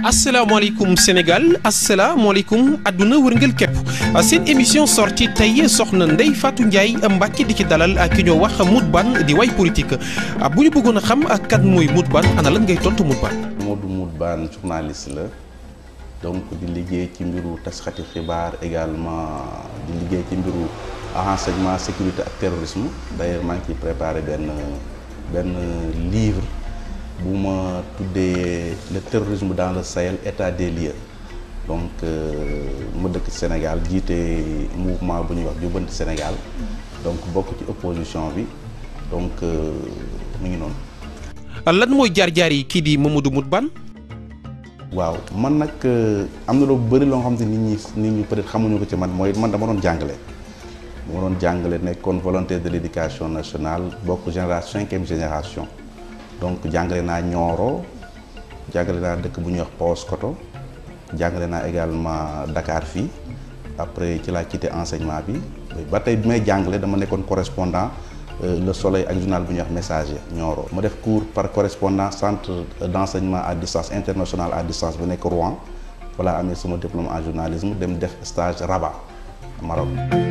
asalaamaaleykum Sénégal asalaamaaleykum àdduna wërngël képp seen émission sortie tey soxna Ndeye Fatou Ndiaye Mbacke di ci dalal ak ki ñoo wax Modou Bane di way politique bu ñu bëggoon a xam ak kan mooy Modou Bane ana lan ngay tontu Modou Bane. Modou Modou Bane journaliste la donc di liggéey ci mbiru tasxati xibaar également di liggéey ci mbiru renseignement sécurité ak terrorisme d'ailleurs maa ngi ciy préparé benn benn livre. bu ma tuddee le terrorisme dans le Sahel état des lieux donc ma dëkk ci Sénégal jiite mouvement bu ñuy wax jubbanti Sénégal donc bokk ci opposition bi donc mu ngi noonu. lan mooy jaar-jaar yi kii di Mamadou Modou Bane. waaw man nag am na lu bëri loo xam ne nit ñi nit ñi peut-être xamuñu ko ci man mooy man dama doon jàngale. dama doon jàngale nekkoon volontaire de l'éducation nationale bokk génération cinquième génération. donc jàngale naa Nioro jàngale naa dëkk bu ñuy wax Paoskoto jàngale naa également Dakar fii après ci laa quitté enseignement bi ba tey bi may jàngale dama nekkoon correspondant Le Soleil ak journal bu ñuy wax Messager Nioro ma def cours par correspondant centre d'enseignement à distance international à distance bu nekk Rouen voilà amee sama diplôme en journalisme dem def stage Rabat Maroc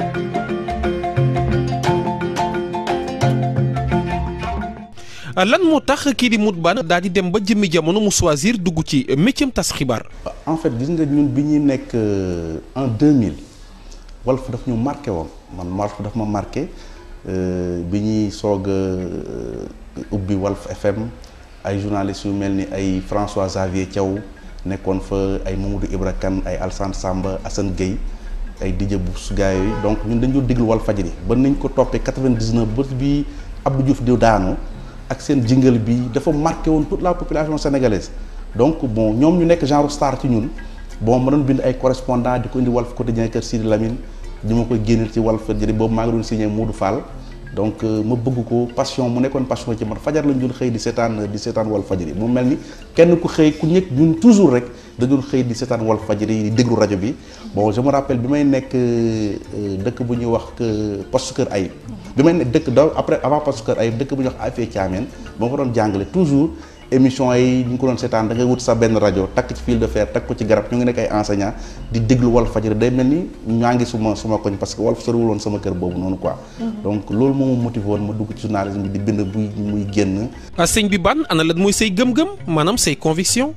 lan moo tax kii di Modou Bane daal di dem ba jëmmi jamono mu choisir dugg ci métier tas xibaar. en fait gis nga ñun bi ñuy nekk en 2000 Walf daf ñu marqué woon man Walf daf ma marqué bi ñuy soog a ubbi Walf FM ay journalistes yu mel ni ay François Xavier Thiaw nekkoon fa ay Mamadou Ibra Kane ay Alsane Samba Assane Gueye ay Didier Bous gars yooyu donc ñun dañu doon déglu Walfadjri ba nañ ko toppee 99 ba bi Abdou Diouf di daanu. ak seen jingle bi dafa marqué woon toute la population sénégalaise donc bon ñoom ñu nekk genre star ci ñun bon ma doon bind ay correspondant di ko indi Walf Quotidien kër Sidi Lamine di ma koy génneel ci Walfadjri boobu maa ngi doon signé Modou Fall donc ma bëgg ko passion mu nekkoon passion ci man fajar lañ doon xëy di seetaan di seetaan Walfadjri mu mel ni kenn ku xëy ku nekk ñun toujours rek da doon xëy di seetaan Walfadjri di déglu rajo bi bon je me rappelle bi may nekk dëkk bu ñuy wax poste Kër Ayib bi may nekk dëkk daw après avant poste Kër Ayib dëkk bu ñuy wax Afia Thiamène ba ma fa doon jàngale toujours émission yi ñu ko doon seetaan da ngay wut sa benn rajo takk ci fil de fer takk ko ci garab ñu ngi nekk ay enseignant di déglu Walfadjri day mel ni ñaa ngi suma suma koñ parce que Walf soriwul woon sama kër boobu noonu quoi donc loolu moo ma motivé woon ma dugg ci journalisme bi di bind buy muy génn sëñ bi Bane ana lan mooy say gëm-gëm maanaam say conviction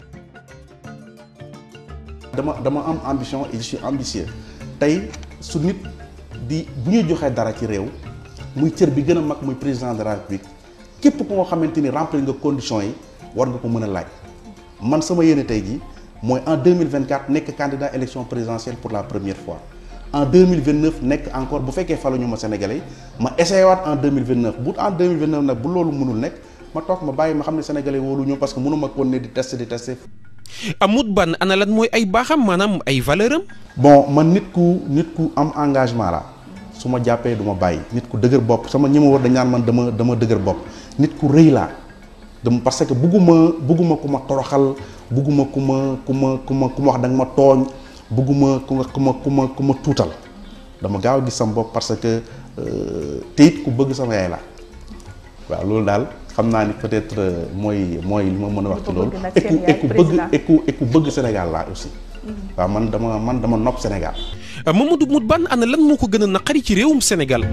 dama dama am ambition et je suis ambitieux tey su nit di bu ñuy joxee dara ci réew muy cër bi gën a mag muy président de la république képp ku nga xamante ni remplir nga conditions yi war nga ko mën a laaj man sama yéene tey ji mooy en 2024 nekk candidat élection présidentielle pour la première fois en 2029 nekk encore bu fekkee faluñu ma sénégalais ma essayé waat en 2029 bu en 2029 nag bu loolu mënul nekk ma toog ma bàyyi ma xam ne sénégalais wóolu ñu parce que mënu ma kon ne di tester di tester Modou Bane ana lan mooy ay baaxam maanaam ay valeur am bon man nit ku nit ku am engagement la su ma jàppee du ma bàyyi nit ku dëgër bopp sama ñi ma war dañ naan man dama dama dëgër bopp nit ku rëy laa dama parce que bugguma bugguma ku ma toroxal bugguma ku ma ku ma ku ma ku ma wax da nga ma tooñ bugguma ku ma ku ma ku ma ku ma tuutal dama gaaw a gis sama bopp parce que te it ku bëgg sama yaay la waaw loolu daal xam naa ni peut-être mooy mooy li ma mën a wax ci loolu et ku et ku bëgg et ku et ku bëgg Sénégal laa aussi waaw man dama man dama nopp Sénégal Mamadou Modou Bane ana lan moo ko gën a naqari ci réewum Sénégal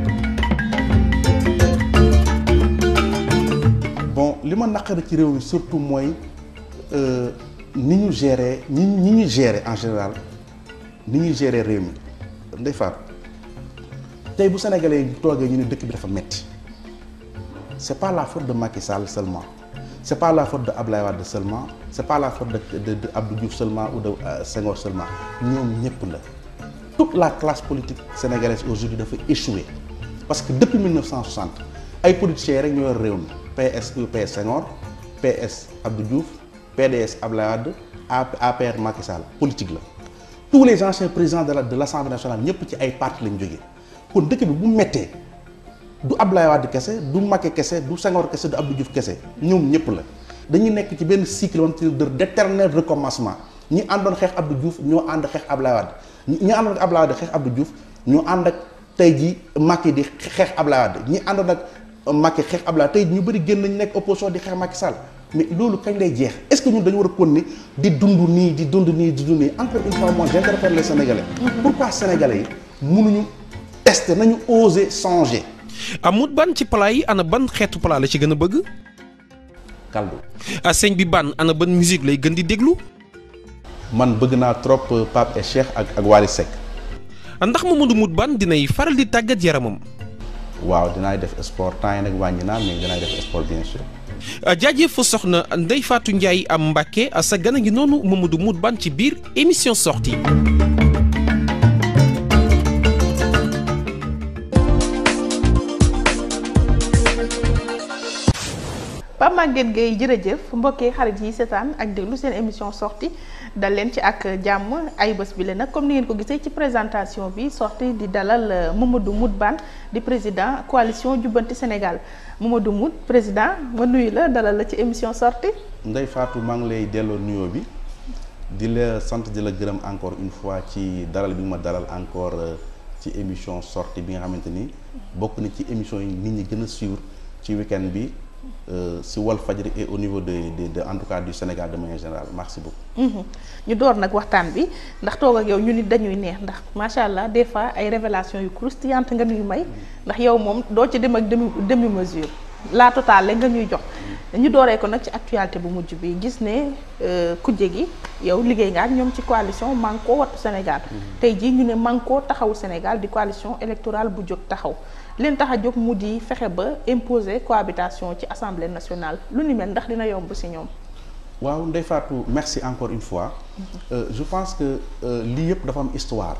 bon li ma naqari ci réew mi surtout mooy ni ñu gérer ñi ñi ñu gérer en général ni ñuy gérer réew mi ndey faat tey bu sénégalais yi toogee ñu ne dëkk bi dafa metti c'est pas la faute de Macky Sall seulement c'est pas la faute de Abdoulaye Wade seulement c'est pas la faute de de de Abdou Diouf seulement ou de Senghor seulement ñoom ñëpp la toute la classe politique sénégalaise aujourd'hui dafa échoué parce que depuis 1960 ay politiciens rek ñoo yor réew mi PS UPS Senghor PS Abdou Diouf PDS Abdoulaye Wade APR Macky Sall politique la tous les anciens présidents de la de l'Assemblée nationale ñëpp ci ay parti lañ jógee kon dëkk bi bu mettee du Abdoulaye Wade kese du Macky kese du Senghor kese du Abdou Diouf kese ñoom ñëpp la dañuy nekk ci benn cycle wante de d'éternel recommencement ñi àndoon xeex Abdou Diouf ñoo ànd xeex Abdoulaye Wade ñi àndoon ak Abdoulaye Wade xeex Abdou Diouf ñoo ànd ak tey ji Macky di xeex Abdoulaye Wade ñi àndoon ak Macky xeex Abdoulaye tey ñu bëri génn nañu nekk opposition di xeex Macky Sall mais loolu kañ lay jeex est-ce que ñun dañu war a continuer di dund nii di dund nii di dund nii encore une fois moi j'interpelle les Sénégalais. pourquoi Sénégalais yi mënuñu tester nañu oser changer. amut ban ci plat yi ana ban xeetu plat la ci gën a bëgg. kaldu. sëñ bi ban ana ban musique lay gën di déglu. man bëgg naa trop Pape et Cheikh ak ak Wally Seck. ndax Mamadou Moutbane dinay faral di tàggat yaramam. waaw dinaay def sport temps yi nag wàññi naa mais dinaay def sport bien sûr. jaajëf soxna Ndeye Fatou Ndiaye am Mbacke sa gën a ngi noonu Mamadou Moutbane ci biir émission sortie Pape Maguette Gueye jërëjëf mbokki xarit yi seetaan ak déglu seen émission sortie dal leen ci ak jàmm ay bés bi la nag comme ni ngeen ko gisee ci présentation bi sortie di dalal Mamadou Moutbane di président coalition jubbanti Sénégal Mamadou Mout président ma nuyu la dalal la ci émission sortie Ndeye Fatou maa ngi lay delloo nuyoo bi di la sant di la gërëm encore une fois ci dalal bi nga ma dalal encore ci émission sortie bi nga xamante ni bokk na ci émission yi nit ñi gën a suivre ci week-end bi. si Walfadjri et au niveau de de de en tout cas du Sénégal de manière générale merci beaucoup. ñu door nag waxtaan bi ndax toog ak yow ñu nit dañuy neex ndax macha allah des fois ay révélations yu croustillantes nga ñuy may ndax yow moom doo ci dem ak demi demi mesure la totale nga ñuy jox. ñu dooree ko nag ci actualité bu mujj bi gis ne kujje gi yow liggéey nga ak ñoom ci coalition Manko Wattu Sénégal. tey jii ñu ne Manko taxawu Sénégal di coalition électorale bu jóg taxaw. leen tax a jóg mu di fexe ba imposer cohabitation ci assemblée nationale lu ni mel ndax dina yomb ci ñoom. waaw Ndeye Fatou merci encore une fois. je pense que lii yëpp dafa am histoire.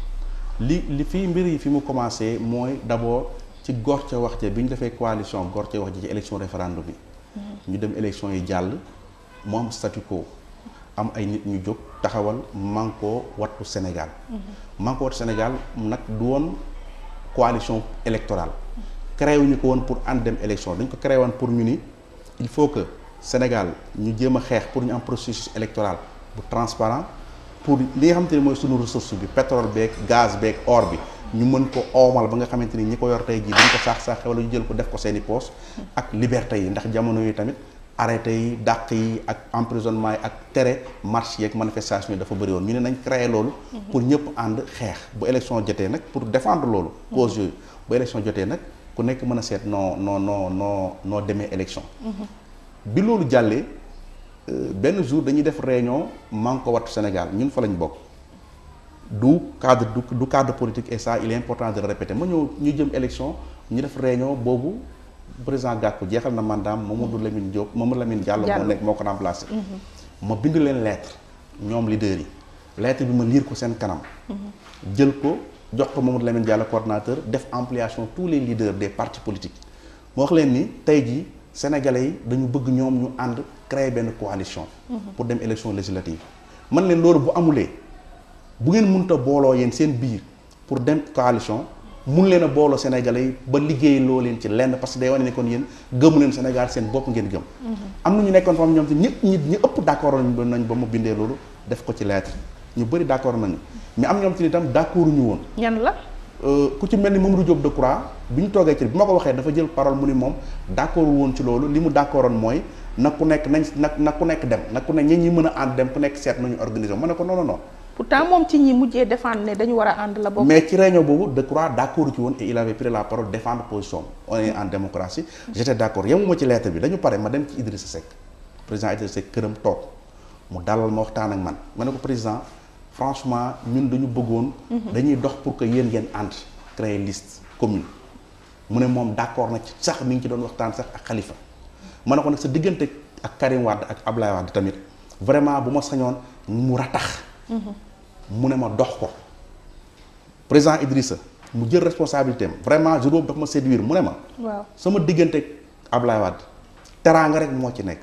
li li fii mbir yi fi mu commencé mooy d'abord ci gor ca wax ja bi ñu defee coalition gor ca wax ji ci élection référendum bi. ñu dem élection yi jàll mu am statu quo am ay nit ñu jóg taxawal Manko Wattu Sénégal. Manko Wattu Sénégal nag du woon. coalition électorale créé wuñu ko woon pour ànd dem élection dañ ko créé woon pour ñu ni il faut que Sénégal ñu jéem a xeex pour ñu am processus électoral bu transparent pour li nga xamante ni mooy sunu ressource bi pétrole beeg gaz beeg or bi ñu mën ko oomal ba nga xamante ni ñi ko yor tey jii dañ ko saax saaxe wala ñu jël ko def ko seeni poche ak liberté yi ndax jamono yi tamit arrêté yi dàq yi ak emprisonnement yi ak tere marche yeeg manifestation yi dafa bëri woon ñu ne nañ créé loolu pour ñëpp ànd xeex bu élection jotee nag pour défendre loolu cause yooyu bu élection jotee nag ku nekk mën a seet noo noo noo noo noo demee élection bi loolu jàllee benn jour dañuy def réunion Manko Wattu Sénégal ñun fa lañ bokk du cadre du du cadre politique et ça il est important de le répéter ma ñëw ñu jëm élection ñu def réunion boobu président Gakou jeexal na mandaam Mamadou Lamine Diop Mamadou Lamine Diallo moo nekk moo ko remplacé ma bind leen lettre ñoom leaders yi lettre bi ma lire ko seen kanam jël ko jox ko Mamadou Lamine Diallo coordonnateur def ampliation tous les leaders des partis politiques moo wax leen ni tey jii sénégalais yi dañu bëgg ñoom ñu ànd créer benn coalition pour dem élection législative man leen loolu bu amulee bu ngeen mënta booloo yéen seen biir pour dem coalition mun leen a booloo Sénégalais yi ba liggéey loo leen ci lenn parce que day wane ne kon yéen gëmu leen Sénégal seen bopp ngeen gëm. am na ñu nekkoon fa am ñoom te ñëpp ñi ñu ëpp d' accord nañ ba mu bindee loolu def ko ci lettre ñu bëri d' accord nañu mais am ñoom ci itam d' accord ñu woon. ñan la. ku ci mel ni Mamadou Diop Decroix bi ñu toogee ci bi ma ko waxee dafa jël parole mu ni moom d' accord woon ci loolu li mu d' accordoon mooy na ku nekk nañ na na ku nekk dem na ku nekk ñi ñi mën a ànd dem ku nekk seet nañu organiser ma ne ko non non non. pourtant moom ci ñi mujjee défendre ne dañu war a ànd la bokk. mais ci réunion boobu Decroix d' accord ci woon et il avait pris la parole défendre position on est en démocratie j' étais d' accord yemuma ci lettre bi dañu pare ma dem ci Idrissa Seck président Idrissa Seck këram toog mu dalal ma waxtaan ak man ma ne ko président franchement ñun dañu bëggoon. dañuy dox pour que yéen ngeen ànd créer liste commune. mu ne moom d' accord na ci sax mi ngi ci doon waxtaan sax ak Khalifa ma ne ko nag sa diggante ak Karim Wade ak Ablaye Wade tamit vraiment bu ma sañoon mu ratax. mu ne ma dox ko président Idrissa mu jël responsabilité am vraiment jour boobu dafa ma séduire mu ne ma. waaw sama diggante Ablaye Wade teraanga rek moo ci nekk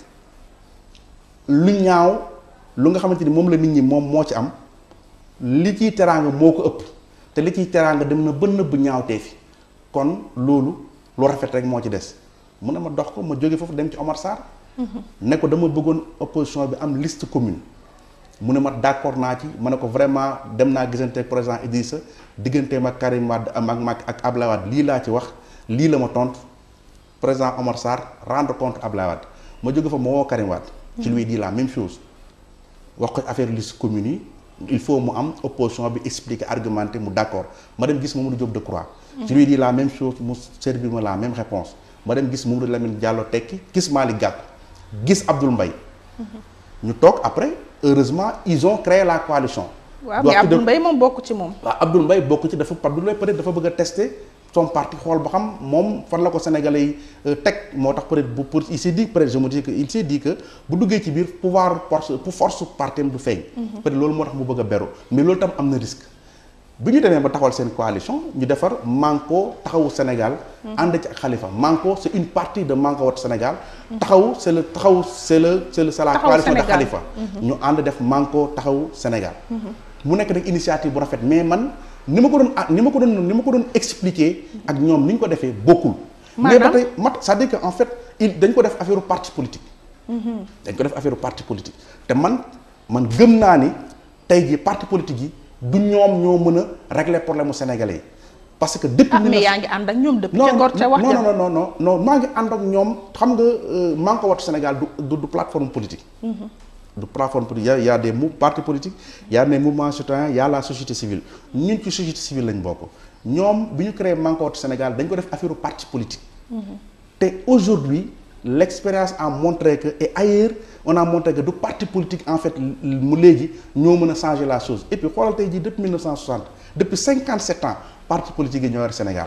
lu ñaaw lu nga xamante ni moom la nit ñi moom moo ci am li ciy teraanga moo ko ëpp te li ciy teraanga dem na ba nëbb ñaawtee fi kon loolu lu rafet rek moo ci des mu ne ma dox ko ma jóge foofu dem ci Omar Sarr. ne ko dama bëggoon opposition bi am liste commune. mu ne ma d' accord naa ci ma ne ko vraiment dem naa gisante président Idrissa digganteem ak Karim Wade ak mag ak Ablaye Wade lii laa ci wax lii la ma tontu président Omar Sarr rendre compte Ablaye Wade ma jóge fa ma woo Karim Wade je lui ai dit la même chose wax ko affaire liste commune yi il faut mu am opposition bi expliquer argumenter mu d'accord ma dem gis Mamadou Diop Decroix je lui ai dit la même chose mu servir ma la même réponse ma dem gis Mamadou Lamine Diallo tekki gis Malick Gakou gis Abdoul Mbaye ñu toog après heureusement ils ont créé la coalition waaw mais Abdoul Mbaye moom bokk ci moom. waaw Abdoul Mbaye bokk ci dafa Abdoul Mbaye peut-être dafa bëgg a tester son parti xool ba xam moom fan la ko Sénégalais yi teg moo tax peut-être bu pour il s'est dit peut-être je me dis que il s'est dit que bu duggee ci biir pouvoir force pour force parti am du feeñ. peut-être loolu moo tax mu bëgg a beru mais loolu tam am na risque. bi ñu demee ba taxawal seen coalition ñu defar Manko taxawu Sénégal. ànd ci ak Khalifa Manko c'est une partie de Manko Wattu Sénégal. taxawu c'est le taxawu c'est le c'est le c'est la coalition de Khalifa. ñu ànd def Manko taxawu Sénégal. mu nekk nag initiative bu rafet mais man ni ma ko doon ni ma ko doon ni ma ko doon expliquer ak ñoom ni ñu ko defee bokkul. mais ba tey mat c'est-à-dire que en fait il dañ ko def affaire parti politique. dañ ko def affaire parti politique te man man gëm naa ni tey jii parti politique yi. du ñoom ñoo mën a régler problème mu sénégalais yi parce que depuis. ah mais yaa ngi ànd ak ñoom depuis. ca Ngor ca wax non non non non non maa ngi ànd ak ñoom xam nga Manko Wattu Sénégal du du plateforme politique. du plateforme politique y a y a des mou partis politiques y a des mouvements citoyens y a la société civile ñun ci société civile lañ bokk ñoom bi ñu créé Manko Wattu Sénégal dañ ko def affaire parti politique. te aujourd'hui l'expérience a montré que et ailleurs on a montré que du parti politique en fait mu léegi ñoo mën a changer la chose et puis xoolal tey jii depuis 1960 depuis 57 ans parti politique yi ñoo yor Sénégal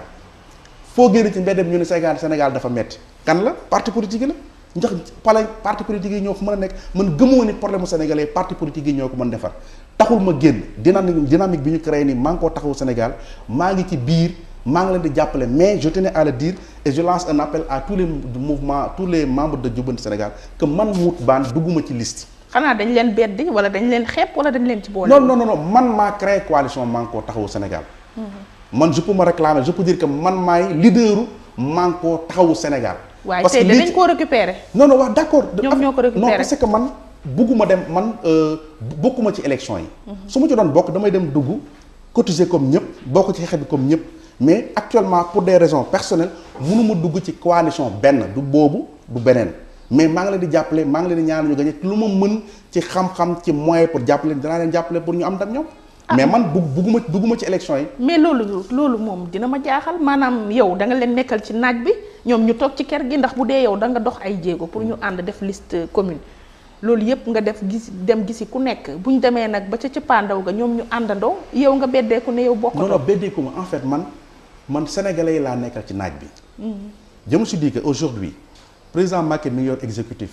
foo génn ci mbeddem ñu ne Sénégal Sénégal dafa metti kan la parti politique yi la ndax pale parti politique yi ñoo fa mën a nekk man gëmoo ni problème mu sénégalais parti politique yi ñoo ko mën defar taxul ma génn dynamique dynamique bi ñu créé ni maa ngi koo taxawu Sénégal maa ngi ci biir maa ngi leen di jàppale mais je tenais à le dire et je lance un appel à tous les mouvements tous les membres de Jubbanti Sénégal que man Mout Bane dugguma ci liste. xanaa dañ leen beddi wala dañ leen xeeb wala dañ leen ci boole. non non non man maa créé coalition Manko taxawu Sénégal. man je peux me réclamer je peux dire que man maay leaderu Manko taxawu Sénégal. waaye tey dinañ koo récupérer. non non wax d'accord. ñoom ñoo ko récupérer non parce que man bugguma dem man bokkuma ci élection yi. su ma ci doon bokk damay dem dugg cotiser comme ñëpp bokk ci xeex bi comme ñëpp. mais actuellement pour des raisons personnelles mënuma dugg ci coalition benn du boobu du beneen mais maa ngi leen di jàppale maa ngi leen di ñaan ñu gagné lu ma mën ci xam-xam ci moyen pour jàppale dinaa leen jàppale pour ñu am ndam ñoom. mais man bugg bugguma dugguma ci élection yi. mais loolu loolu moom dina ma jaaxal maanaam yow da nga leen nekkal ci naaj bi ñoom ñu toog ci kër gi ndax bu dee yow da nga dox ay jéego pour ñu ànd def liste commune. loolu yëpp nga def gis dem gisi ku nekk bu ñu demee nag ba ca cëppaandaw ga ñoom ñu àndandoo yow nga beddeeku ne yow bokkatoo. non non beddeeku ma en fait man. man sénégalais yi laa nekkal ci naaj bi. je me suis dit que aujourd'hui président Macky mi ngi yor exécutif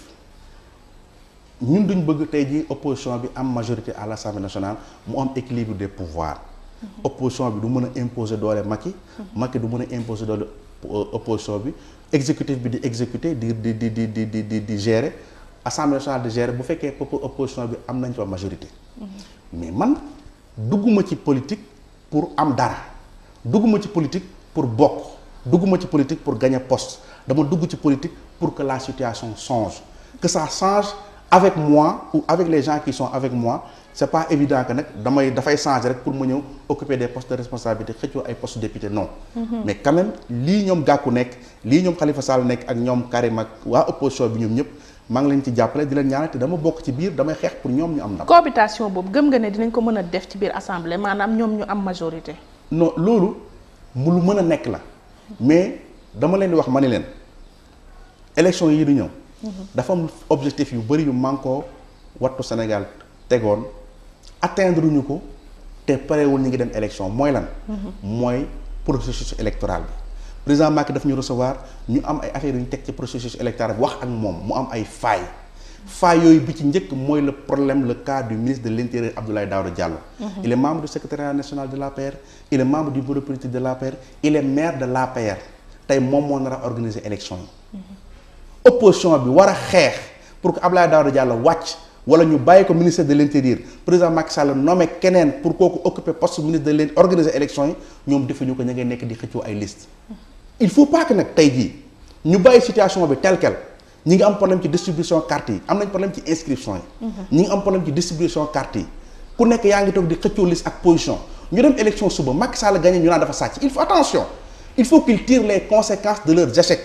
ñun duñ bëgg tey jii opposition bi am majorité à l'Assemblée nationale mu am équilibre des pouvoirs. opposition bi du mën a imposer doole Macky. Macky du mën a imposer doole opposition bi exécutif bi di exécuter di di di di di di di di gérer Assemblée nationale di gérer bu fekkee opposition bi am nañ fa majorité. mais man dugguma ci politique pour am dara. dugguma ci politique pour bokk dugguma ci politique pour gagner poste dama dugg ci politique pour que la situation change que ça change avec moi ou avec les gens qui sont avec moi c'est pas évident que nag damay dafay changer rek pour ma ñëw occuper des postes de responsabilité xëccoo ay postes député non mais quand même lii ñoom Gakou nekk lii ñoom Khalifa Sall nekk ak ñoom Karim ak waa opposition bi ñoom ñëpp maa ngi leen ci jàppale di leen ñaanal te dama bokk ci biir damay xeex pour ñoom ñu am ndam cohabitation boobu gëm nga ne dinañ ko mën a def ci biir assemblée maanaam ñoom ñu am majorité non loolu mu lu mën a nekk la mais dama leen di wax ma ni leen élection yi du ñëw dafa am objectif yu bari yu Manko Wattu Sénégal tegoon atteindre ñu ko te parewul ñu ngi dem élection mooy lan mooy processus électoral bi président Macky daf ñu recevoir ñu am ay affaires yu ñu teg ci processus électoral bi wax ak moom mu am ay failles failles yooyu bi ci njëkk mooy le problème le cas du ministre de l'intérieur Abdoulaye Daouda Diallo il est membre du secrétariat national de l'APR il est membre du bureau politique de l'APR il est maire de l'APR tey moom moo nar a organiser élection yi opposition bi war a xeex pour que Abdoulaye Daouda Diallo wàcc wala ñu bàyyi ko ministère de l'intérieur président Macky Sall nommé keneen pour kooku occuper poste ministre de l'intérieur organiser élection yi ñoom defuñu ko ña ngay nekk di xëccoo ay liste il faut pas que nag tey jii ñu bàyyi situation bi tel quel ñi ngi am problème ci distribution carte yi am nañ problème ci inscription yi ñi ngi am problème ci distribution carte yi ku nekk yaa ngi toog di xëccoo liste ak position ñu dem élection suba Macky Sall gagné ñu naan dafa sàcc il faut attention il faut qu'ils tirent les conséquences de leurs échecs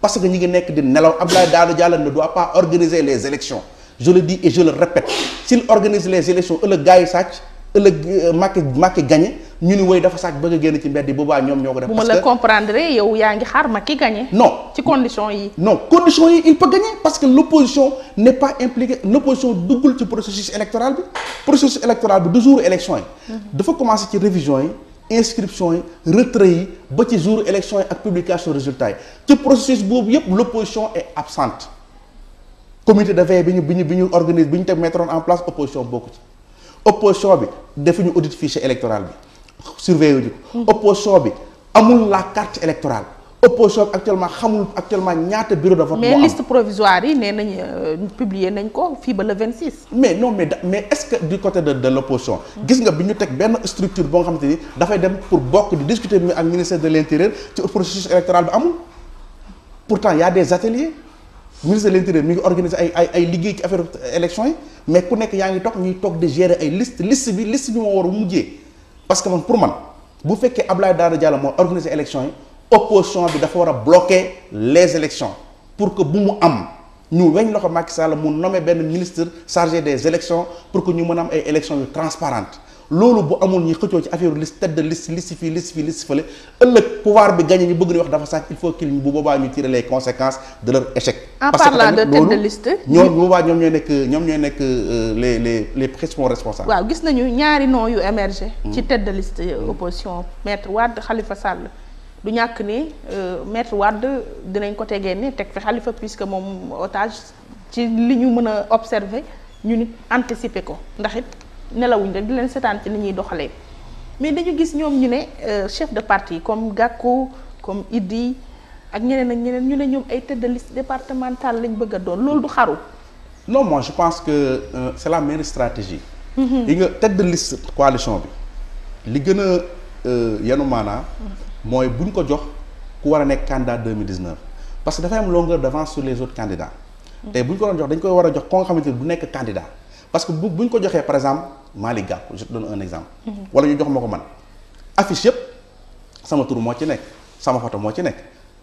parce que ñi ngi nekk di nelaw Abdoulaye Daouda Diallo ne doit pas organiser les élections je le dis et je le répète s'il organise les élections ëllëg gars yi sàcc ëllëg Macky Macky gagné ñu ni woy dafa sàcc bëgg a génn ci mbedd yi boobaa ñoom ñoo ko def bu ma la comprendre yow yaa ngi xaar Macky gagné. non ci condition yi. non conditions yi il peut gagner parce que l'opposition n'est pas impliquée l'opposition duggul ci processus électoral bi processus électoral bi du jour élection yi dafa commencer ci révision yi inscription yi retrait yi ba ci jour élection yi ak publication résultats yi ci processus boobu yépp l'opposition est absente comité de veille bi ñu bi ñu bi ñu organise bi ñu teg mettre en place opposition bokku ci opposition bi defuñu audit fichier électoral bi surveiller ñu ko opposition bi amul la carte électorale opposition bi actuellement xamul actuellement ñaata bureau de vote mais moo am liste provisoire yi nee nañ publier nañ ko fii ba le 26. mais non mais da mais est-ce que du côté de de l'opposition gis nga bi ñu teg benn structure boo nga xamante ni dafay dem pour bokk di discuter mi ak ministère de l'intérieur ci processus électoral bi amul pourtant y a des ateliers ministre de l'intérieur mi ngi organiser ay ay ay liggéey ci affaire élection yi mais ku nekk yaa ngi toog ñuy toog di gérer ay liste liste bi liste bi moo war a mujjee parce que man pour man bu fekkee Abdoulaye Daouda Diallo moo organiser élection yi opposition bi dafa war a bloquer les élections pour que bu mu am ñu weñ loxo Macky Sall mu nommer benn ministre chargé des élections pour que ñu mën a am ay élections yu transparentes loolu bu amul ñi xëccoo ci affaire liste tête de liste liste fii liste fii liste fële ëllëg pouvoir bi gagné ñu bëgg ni wax dafa sàcc il faut qu'il bu boobaa ñu tirer les conséquences de leur échec. En parce que parlant de tamit tête de loolu liste, ñoom bu boobaa ñoom ñooy nekk ñoom ñooy nekk euh, les les les principaux responsables. waaw gis nañu ñaari noms yu émergé ci tête de liste opposition maître Wade Khalifa Sall du ñàkk ni euh, maître Wade dinañ ko tegee ni teg fi Khalifa puisque moom otage ci li ñu mën a observer ñu nit anticiper ko ndax it nelawuñ rek di leen seetaan ci ni ñuy doxalee mais dañu gis ñoom ñu ne euh, chef de parti comme Gakou comme Idi ak ñeneen ak ñeneen ñu ne ñoom ay tête de liste départementale lañ bëgg a doon loolu du xaru non moi je pense que euh, c'est la meilleure stratégie. yi nga tête de liste coalition bi li gën a euh, yanu maanaa mooy bu ñu ko jox ku war a nekk candidat 2019 parce que dafay am longueur d'avance sur les autres candidats. tey bu ñu ko doon jox dañ koy war a jox ko nga xamante ni du nekk candidat parce que bu bu ñu ko joxee par exemple Malick Gakou je te donne un exemple. wala ñu jox ma ko man affiche yëpp sama tur moo ci nekk sama photo moo ci nekk.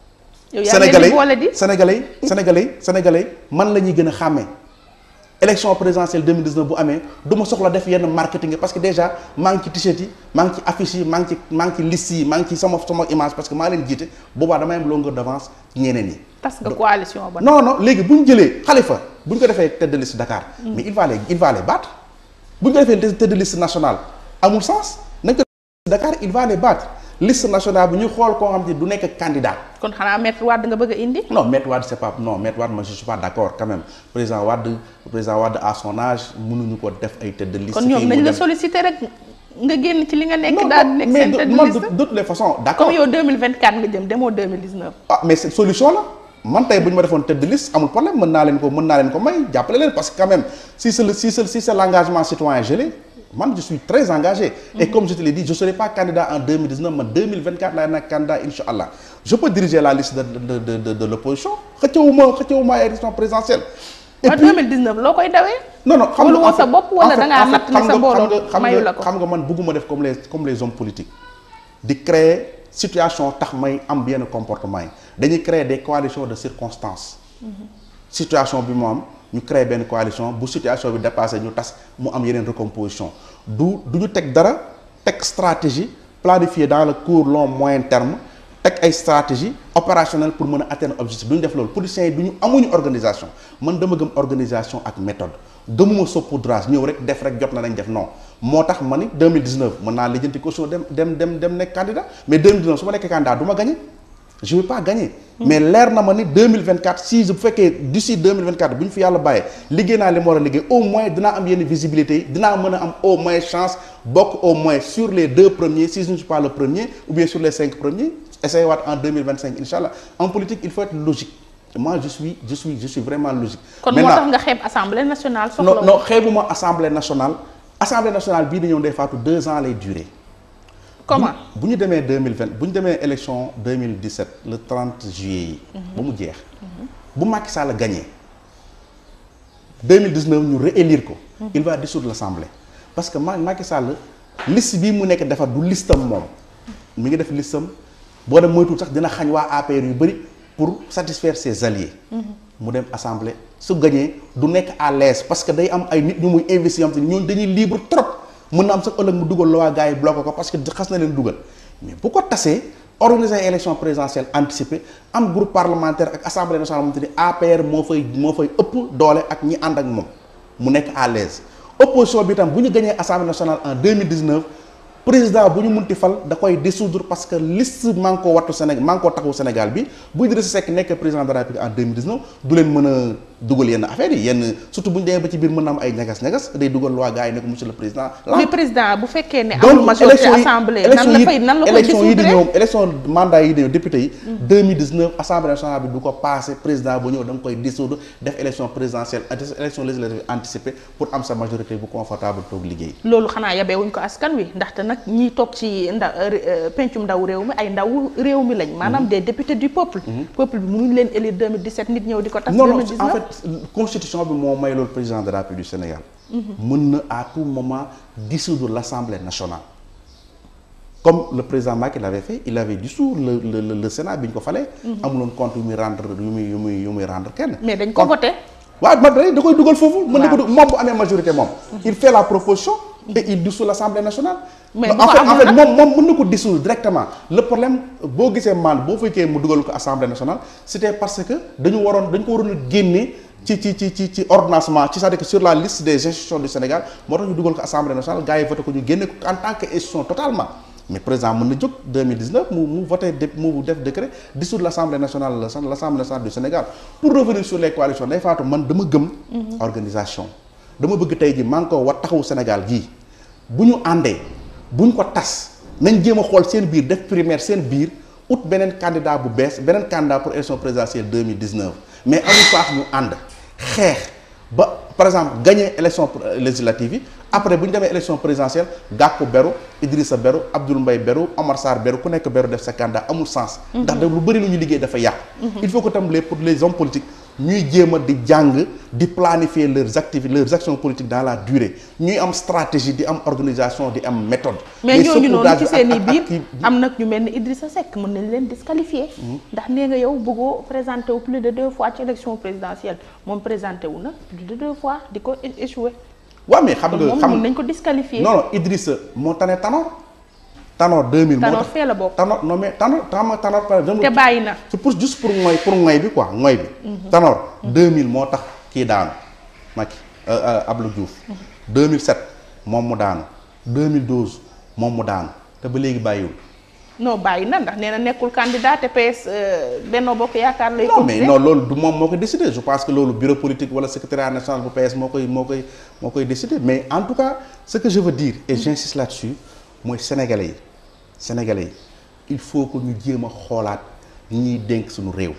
yow yaa leen sénégalais di boole di sénégalais sénégalais sénégalais man la ñuy gën a xàmmee élection présidentielle 2019 bu amee du ma soxla def yenn marketing parce que déjà maa ngi ci t-shirt yi maa ngi ci affiche yi maa ngi ci maa ngi ci liste yi maa ngi ci sama sama image parce que maa leen jiite boobaa damay am longueur d'avance ci ñeneen yi. tas nga coalition ba non non léegi bu ñu jëlee Khalifa bu ñu ko defee tête de liste Dakar. mais il va les il va les battre bu ñu ko defee tête de liste nationale amul sens nañ ko Dakar il va les battre liste nationale bi ñu xool koo xam ne du nekk candidat. kon xanaa maître Wade nga bëgg a indi non Maître Wade c'est pas non Maître Wade moi je suis pas d'accord quand même président Wade président Wade à son âge mënuñu ko def ay tête de liste. kon ñoom kii nañ mu la dem- solliciter rek nga génn ci li nga nekk non daal di non nekk mais seen de tête de man liste de de toutes les façons d'accord comme yow 2024 nga jëm demoo 2019 ah mais c'est solution la man tey bu ñu ma defoon tête de liste amul problème mën naa leen ko mën naa leen ko may jàppale leen parce que quand même si c'est le si c'est si c'est l'engagement citoyen je l'ai man je suis très engagé et comme je te l'ai dit je serai pas candidat en 2019 man 2024 laay nekk candidat inshallah je peux diriger la liste de de de de de l'opposition xëccewuma xëccewuma ay élection présidentielle et waaw 2019 loo koy dawee non non xam Wóolu nga woo en sa fait- bopp wala en fait- da ngaa en fait, natt ne xam sa nga- mbooloo xam nga- xam mayu nga- la ko. xam nga man bëgguma def comme les comme les hommes politiques di créer situation tax may am yenn comportement yi dañuy créer des coalitions de circonstances situation bi mu am ñu créer benn coalition bu situation bi dépassé ñu tas mu am yeneen recomposition du du ñu teg dara teg stratégie planifier dans le court long moyen terme teg ay stratégie opérationnelle pour mën a atteindre objectif du ñu def loolu politiciens yi du ñu amuñu organisation man dama gëm organisation ak méthode gëmuma saupoudrage ñëw rek def rek jot na nañ def non moo tax ma ni 2019 mën naa lijjanti caution dem dem dem dem nekk candidat mais 2019 su ma nekkee candidat du ma gagner je vais pas gagner mais leer na ma ni 2024 si bu fekkee d'ici 2024 bu ñu fi yàlla bàyyee liggéey naa li ma war a liggéey au moins dinaa am yenn visibilité yi dinaa mën a am au moins chance bokk au moins sur les deux premiers si je ne suis pas le premier ou bien sur les cinq premiers essayer waat en 2025 inchallah en politique il faut être logique moi je suis je suis je suis vraiment logique kon moo tax nga xeeb assemblée nationale soxla non non xeebuma assemblée nationale assemblée nationale bii di ñëw Ndeye Fatou deux ans lay durer comment bu ñu demee 2020 bu ñu demee élection 2017 le 30 juillet yi ba mu jeex bu Macky Sall gagné 2019 ñu réélire ko il va dissoudre l'assemblée parce que Ma Macky Sall liste bii mu nekk defar du listam moom mi ngi def listam boo dem moytuwul sax dina xañ waa APR yu bëri pour satisfaire ses alliés. mu dem assemblée su gagné du nekk à l'aise parce que day am ay nit ñu muy investir am te ñooñu dañuy libre trop mën na am sax ëllëg mu dugal la waa gars yi bloqué ko parce que xas na leen dugal mais bu ko tasee organiser ay élection présidentielle anticipée am groupe parlementaire ak assemblée nationale moom te ni APR moo fay moo fay ëpp doole ak ñi ànd ak moom mu nekk à l'aise opposition bi tam bu ñu gagné assemblée nationale en 2019 président bu ñu munti fal da koy dissoudre parce que liste Manko Wattu Sénégal Manko Taxawu Sénégal bi bu Idrissa Seck nekk président de la République en 2019 du leen mën a dugal yenn affaires yi yenn surtout bu ñu demee ba ci biir mën na am ay ñagas-ñagas day dugal waa gars yi ne ko monsieur le président mais président bu fekkee ne amul majorité assemblée nan la fay nan la koy élection yi di dissoudre ñëw élection mandat yi di ñëw député yi 2019 assemblée nationale bi du ko passé président bu ñëw da nga koy dissoudre def élection présidentielle élection législative anticipée pour am sa majorité bu confortable toog liggéey loolu xanaa yabee wuñ ko askan wi ndaxte nag ñiy toog ci nda pencum ndaw réew mi ay ndaw réew mi lañ maanaam des députés du peuple peuple bi mënuñ leen élire 2017 nit ñëw di ko tas non non 2019 en fait constitution bi moo may loolu président de la République du Sénégal mën na à tout moment dissoudre l'Assemblée nationale comme le président Macky l'avait fait il avait dissous le le le, le Sénat bi ñu ko falee amuloon compte yu muy rendre yu muy yu muy yu muy rendre kenn mais dañ ko voté waaw ma da da koy dugal foofu mën na ko du- moom bu amee majorité moom il fait la proposition et il dissout l'Assemblée nationale Mais en bu ko fait en amul fait nag- moom moom mën na ko dissoudre directement le problème boo gisee man boo fekkee mu dugal ko Assemblée nationale c'était parce que dañu waroon dañu ko waroon a génne ci ci ci ci ci ordonnancement ci c'est-à-dire que sur la liste des institutions du Sénégal moo tax ñu dugal ko Assemblée nationale gars yi voté ko ñu génne ko en tant que institution totalement mais président mën na jóg 2019 mu mu voté dé mu def décret dissoudre l'Assemblée nationale l'Assemblée nationale du Sénégal pour revenir sur les coalitions day faatu man dama gëm organisation dama bëgg tey ji maa ngi ko war taxawu Sénégal gii bu ñu àndee bu ñu ko tas nañ jéem a xool seen biir def primaire seen biir ut beneen candidat bu bees beneen candidat pour élection présidentielle 2019 mais amul faax ñu ànd xeex ba par exemple gagner élection législative yi après bu ñu demee élection présidentielle Gakou beru Idrissa beru Abdoul Mbaye beru Omar Sarr beru ku nekk beru def sa candidat amul sens ndax da lu bëri lu ñu liggéey dafa yàqu il faut que tam les pour les hommes politiques ñuy jéem a di jàng di planifier leurs activités leurs actions politiques dans la durée ñuy am stratégie di am organisation di am méthode mais ñooñu noonu ci saupoudrage seen i ak- ak- biir ak kii- am nag ñu mel ni Idrissa Seck mën nañ leen disqualifier ndax nee nga yow bëggoo présenté wu plus de deux fois ci élection présidentielle moom présenté wu na plus de deux fois di ko é- échoué waaw mais xam kon nga moom xam mën nañ ko disqualifier non non Idrissa moo tane Tanor Tanor 2000 moo Tanor tax fee la bokk Tanor non mais Tanor Tanor Tanor par exemple te bàyyi na c'est pour juste pour ngoy pour ngoy bi quoi ngoy bi Tanor 2000 moo tax kii daanu Macky Abdou Diouf 2007 moom mu daanu 2012 moom mu daanu te ba léegi bàyyiwul non bàyyi na ndax nee na nekkul candidat te PS euh, Benno Bokk Yaakaar lay non mais continuer non loolu du moom moo koy décider je pense que loolu bureau politique wala secrétariat national bu PS moo koy moo koy moo koy décider mais en tout cas ce que je veux dire et j'insiste là-dessus mooy sénégalais yi sénégalais yi il faut que ñu jéem a xoolaat ñi ñuy dénk suñu réew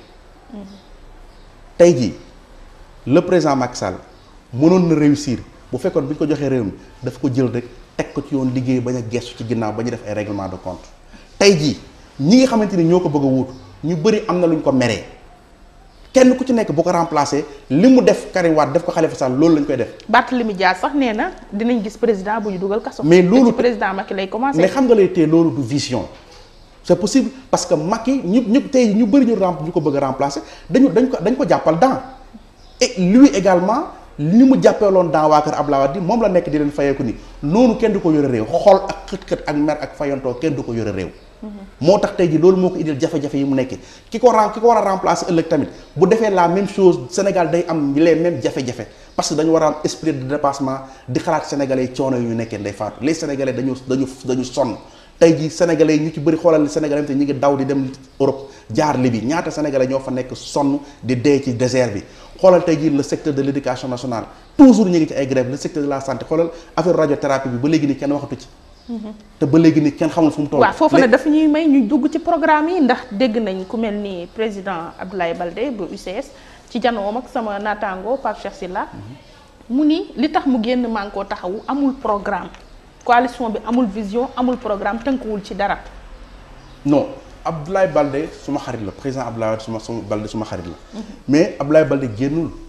tey jii le président Macky Sall mënoon na réussir bu fekkoon bi ñu ko joxee réew mi daf ko jël rek teg ko ci yoon liggéey bañ a gestu ci ginnaaw ba ñu def ay règlement de compte tey jii ñi nga xamante ni ñoo ko bëgg a wuutu ñu bëri am na lu ñu ko meree kenn ku ci nekk bu ko remplacer li mu def Karim Wade def ko Khalifa Sall loolu lañ koy def Barthélémy Dias sax nee na dinañ gis président bu ñu dugal kaso Mais te loolu- ci président Macky lay commencé mais xam nga lay tee loolu du vision c'est possible parce que Macky ñu ñu tey ñu bëri ñu rem ñu ko bëgg a remplacer dañu dañ ko dañ ko jàppal dans et lui également ni mu jàppeeloon dans waa kër Abdoulaye Wade moom la nekk di leen fayeeku ni noonu kenn du ko yore réew xol ak xët-xët ak mer ak fayantoo kenn du ko yore réew moo tax tey ji loolu moo ko indil jafe-jafe yi mu nekkee ki ko ren ki ko war a remplacer ëllëg tamit bu defee la même chose Sénégal day am les mêmes jafe-jafe parce que dañu war a am esprit de dépassement di xalaat sénégalais yi coono yu ñu nekkee nday faatu les sénégalais dañu dañu dañu sonn tey jii sénégalais yi ñu ci bëri xoolal sénégalais te ñu ngi daw di dem Europe jaar Libye ñaata sénégalais ñoo fa nekk sonn di dee ci désert bi xoolal tey jii le secteur de l'éducation nationale toujours ñu ngi ci ay grève le secteur de la santé xoolal affaire radiothérapie bi ba léegi ni kenn waxatu ci te ba léegi ni kenn xamul fu mu toll waaw foofu nag dafa ñuy may ñu dugg ci programme yi ndax dégg nañ ku mel ni président Abdoulaye Baldé bu UCS ci janoom ak sama naataango Pape Cheikh Sylla mu ni li tax mu génn maa ngi koo taxawu amul programme coalition bi amul vision amul programme tënkuwul ci dara non Abdoulaye Baldé suma xarit la président Abdoulaye Wade suma suma Baldé suma xarit la mais Abdoulaye Baldé génnul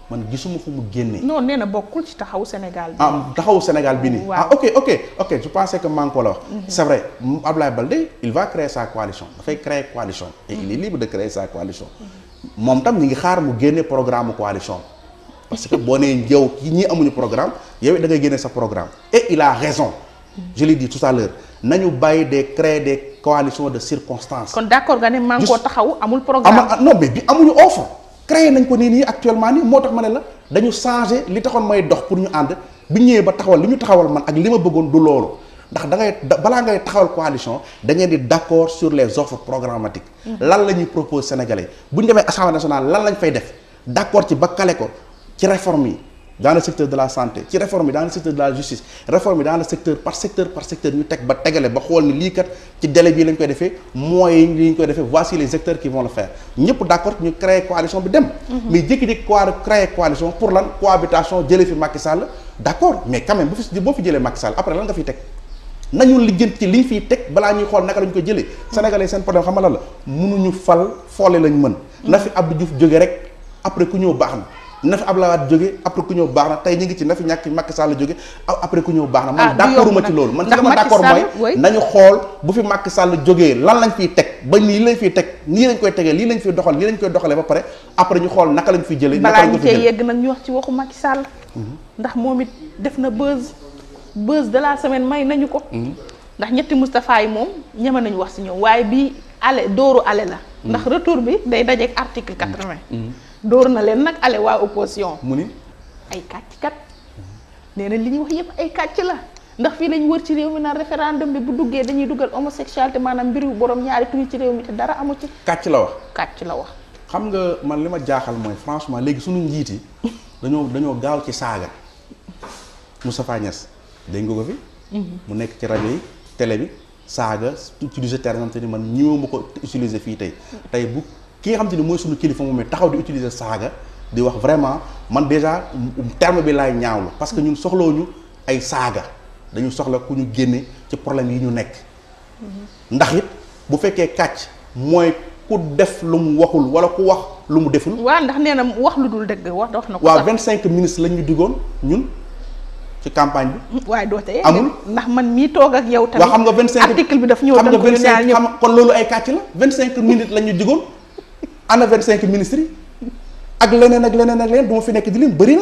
man gisuma fu mu génnee. non nee na bokkul ci taxawu Sénégal bi. ah taxawu Sénégal bi nii. Waaw. ah ok ok ok je pensais que maa ngi ko la wax. c' est vrai m- Ablaye Baldé il va créer sa coalition dafay créer coalition. et il est libre de créer sa coalition. moom tam ñu ngi xaar mu génne programme coalition. parce que boo nee yow ki ñii amuñu programme yow it da ngay génne sa programme. et il a raison. je l'ai dit tout à l'heure nañu bàyyi de créer des coalitions de circonstances. kon d'accord nga ne maa ngi koo taxawu amul ama programme. ah, non mais bi amuñu offre créé nañ ko nii nii actuellement nii moo tax ma ne la dañu changé li taxoon may dox pour ñu ànd bi ñëwee ba taxawal li ñu taxawal man ak li ma bëggoon du loolu ndax da ngay da- balaa ngay taxawal coalition da ngeen di d'accord sur les offres programmatiques lan la ñuy propose sénégalais bu ñu demee assemblée nationale lan lañ fay def d'accord ci ba kale ko ci réforme yi dans le secteur de la santé ci réforme yi dans le secteur de la justice réforme yi dans le secteur par secteur par secteur ñu teg ba tegale ba xool ni lii kat ci délai bii lañ koy defee moyens yi ñu koy defee voici les acteurs qui vont le faire ñëpp d'accord ñu créer coalition bi dem. mais jékki-jékki quoi créer coalition pour lan cohabitation jëlee fi Macky Sall d'accord mais quand même bu fi boo fi jëlee Macky Sall après lan nga fiy teg. nañu lijjanti ci liñ fiy teg balaa ñuy xool naka lañ ko jëlee sénégalais seen problème xam nga lan la mënuñu fal foole lañ mën na fi Abdou Diouf jóge rek après ku ñëw baax na na fi Abdoulaye Wade jóge après ku ñëw baax na tey ñu ngi ci na fi ñàkk Macky Sall jóge a- après ku ñëw baax na Ah, man du d'accord yomb ma ci nag. loolu man ci Ndax dama Macky d'accord Sall, mooy oui. nañu xool bu fi Macky Sall jógee lan lañ fiy teg ba nii lañ fiy teg nii lañ koy tegee lii lañ fiy doxal lii lañ koy doxalee ba pare après ñu xool naka lañ fiy jëlee naka balaa lañ ñu ko fi cee jëlee yegg nag ñu wax ci waxu Macky Sall. ndax moom it def na buzz buzz de la semaine may nañu ko. ndax ñetti Moustapha yi moom ñeme nañu wax si ñoom waaye bii ale dooru ale la. ndax retour bi day dajeeg article quatre-vingt. dóor na leen nag ale waa opposition. mu ni ay kàcc kat nee na li ñuy wax yëpp ay kàcc la ndax fii lañ wër ci réew mi naan référendum bi bu duggee dañuy dugal homosexualité maanaam mbiru borom ñaari tur ci réew mi te dara amu ci kàcc la wax kàcc la wax. xam nga man li ma jaaxal mooy franchement léegi suñu njiit yi dañoo dañoo gaaw ci saaga Moustapha Niass dégg nga ko fi. mu nekk ci rajo yi télé bi saaga utiliser terme nga xam te ni man ñëw ma ko utiliser fii tey tey bu ki nga xam te ni mooy suñu kilifa moom it taxaw di utiliser saaga di wax vraiment man déjà terme bi laay ñaawlu parce que ñun soxlawuñu ay saaga dañu soxla ku ñu génne ci problème yi ñu nekk. ndax it bu fekkee kàcc mooy ku def lu mu waxul wala ku wax lu mu deful. waaw ndax nee na wax lu dul dëgg wax wax na ko waaw sax. vingt cinq ministres lañ ñu diggoon ñun ci campagne bi. waaye doo tey amul. ndax man mii toog ak yow tamit waa xam nga vingt cinq article bi daf ñëw xam nga tënk ñu vingt ñaar cinq ñëpp xam kon loolu ay kàcc la vingt cinq minutes lañ ñu diggoon ana vingt cinq ministres yi ak leneen ak leneen ak leneen du ma fi nekk di lim bëri na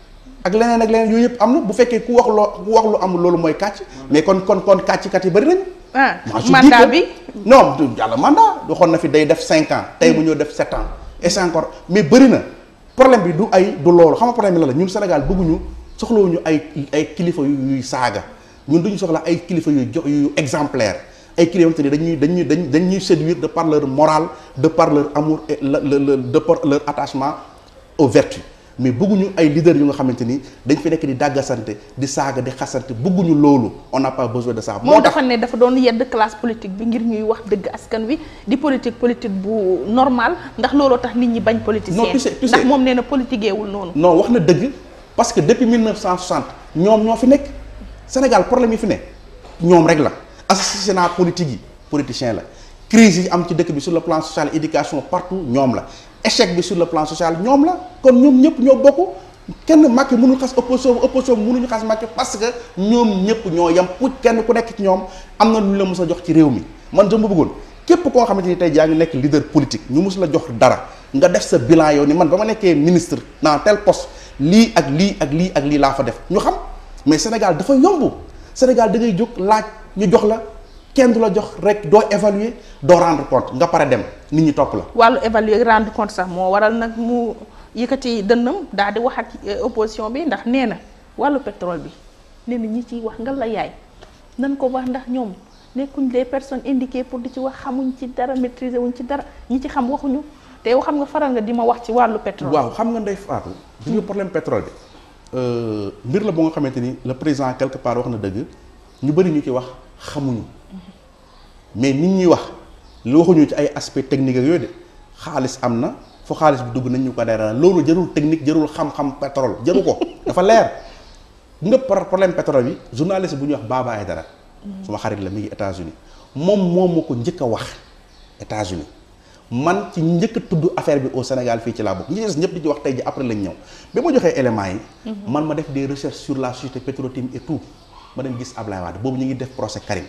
ak leneen ak leneen yooyu yëpp am na bu fekkee ku wax loo ku wax lu amul loolu mooy kàcc mais kon kon kon kàcckat yi bëri nañu. ah Moi, je dis mandat que- bi non du yàlla mandat waxoon na fi day def cinq ans tey mu ñëw def sept ans et c'est encore mais bëri na problème bi du ay du loolu xam nga problème bi la la ñun Sénégal bëgguñu soxlawuñu ay ay kilifa yu yuy saaga ñun duñu soxla ay kilifa yu jo yu exemplaire ay kilifa yoo xamante ni dañuy dañuy dañ dañuy séduire de par leur morale de par leur amour et le le le de par leur attachement aux vertus mais bëgguñu ay leaders yu nga xamante ni dañ fi nekk di dàggasante di saaga di xasante bëgguñu loolu on n'a pas besoin de ça. moom dafa ne dafa doon yedd classe politique bi ngir ñuy wax dëgg askan wi di politique politique bu normal ndax looloo tax nit ñi bañ politicien Non, tu sais- tu ndax sais- moom nee na politiqueewul noonu non wax na dëgg parce que depuis 1960 ñoom ñoo fi nekk Sénégal problème yi fi ne ñoom rek la assassinat politique yi politicien la crise yi am ci dëkk bi sur le plan social éducation partout ñoom la échec bi sur le plan social ñoom la kon ñoom ñëpp ñoo bokk kenn Macky mënul xas opposition bi opposition bi mënuñu xas Macky parce que ñoom ñëpp ñoo yem pour kenn ku nekk ci ñoom am na lu ñu la mës a jox ci réew mi man dama bëggoon képp koo xamante ni tey jaa ngi nekk leader politique ñu mus la jox dara nga def sa bilan yow ni man ba ma nekkee ministre dans tel poste lii ak lii ak lii ak lii laa fa def ñu xam mais Sénégal dafa yomb Sénégal da ngay jóg laaj ñu jox la kenn du la jox rek doo évaluer doo rendre compte nga pare dem nit ñi topp la. wàllu évaluer rendre compte sax moo waral nag mu yëkkati dënnam daal di wax ak euh, opposition bi ndax nee na wàllu pétrole bi nee na ñi ciy wax nga la yaay nan ko wax ndax ñoom nekkuñ des personnes indiquées pour di ci wax xamuñ ci dara maîtriser wuñ ci dara ñi ci xam waxuñu te yow xam nga faral nga di ma wax ci wàllu pétrole. waaw xam nga ndey faatu bi nga problème pétrole bi mbir la bu nga xamante ni le président quelque part wax na dëgg ñu bëri ñu ci wax xamuñu mais nit ñuy wax lu waxuñu ci ay aspect technique ak yooyu de xaalis am na fu xaalis bi dugg nañ ñu ko dara loolu jarul technique jarul xam-xam pétrole jaru ko dafa leer nga par problème pétrole bi journaliste bu ñuy wax Baba Aïdara suma xarit la mi ngi États-Unis moom moom moo ko njëkk a wax États-Unis man ci njëkk a tudd affaire bi au Sénégal fii ci laa bokk ñi des ñëpp di ci wax tey ji après lañ ñëw bi ma joxee éléments yi man ma def des recherches sur la société Petro-Tim et tout ma dem gis Ablaye Wade boobu ñu ngi def procès Karim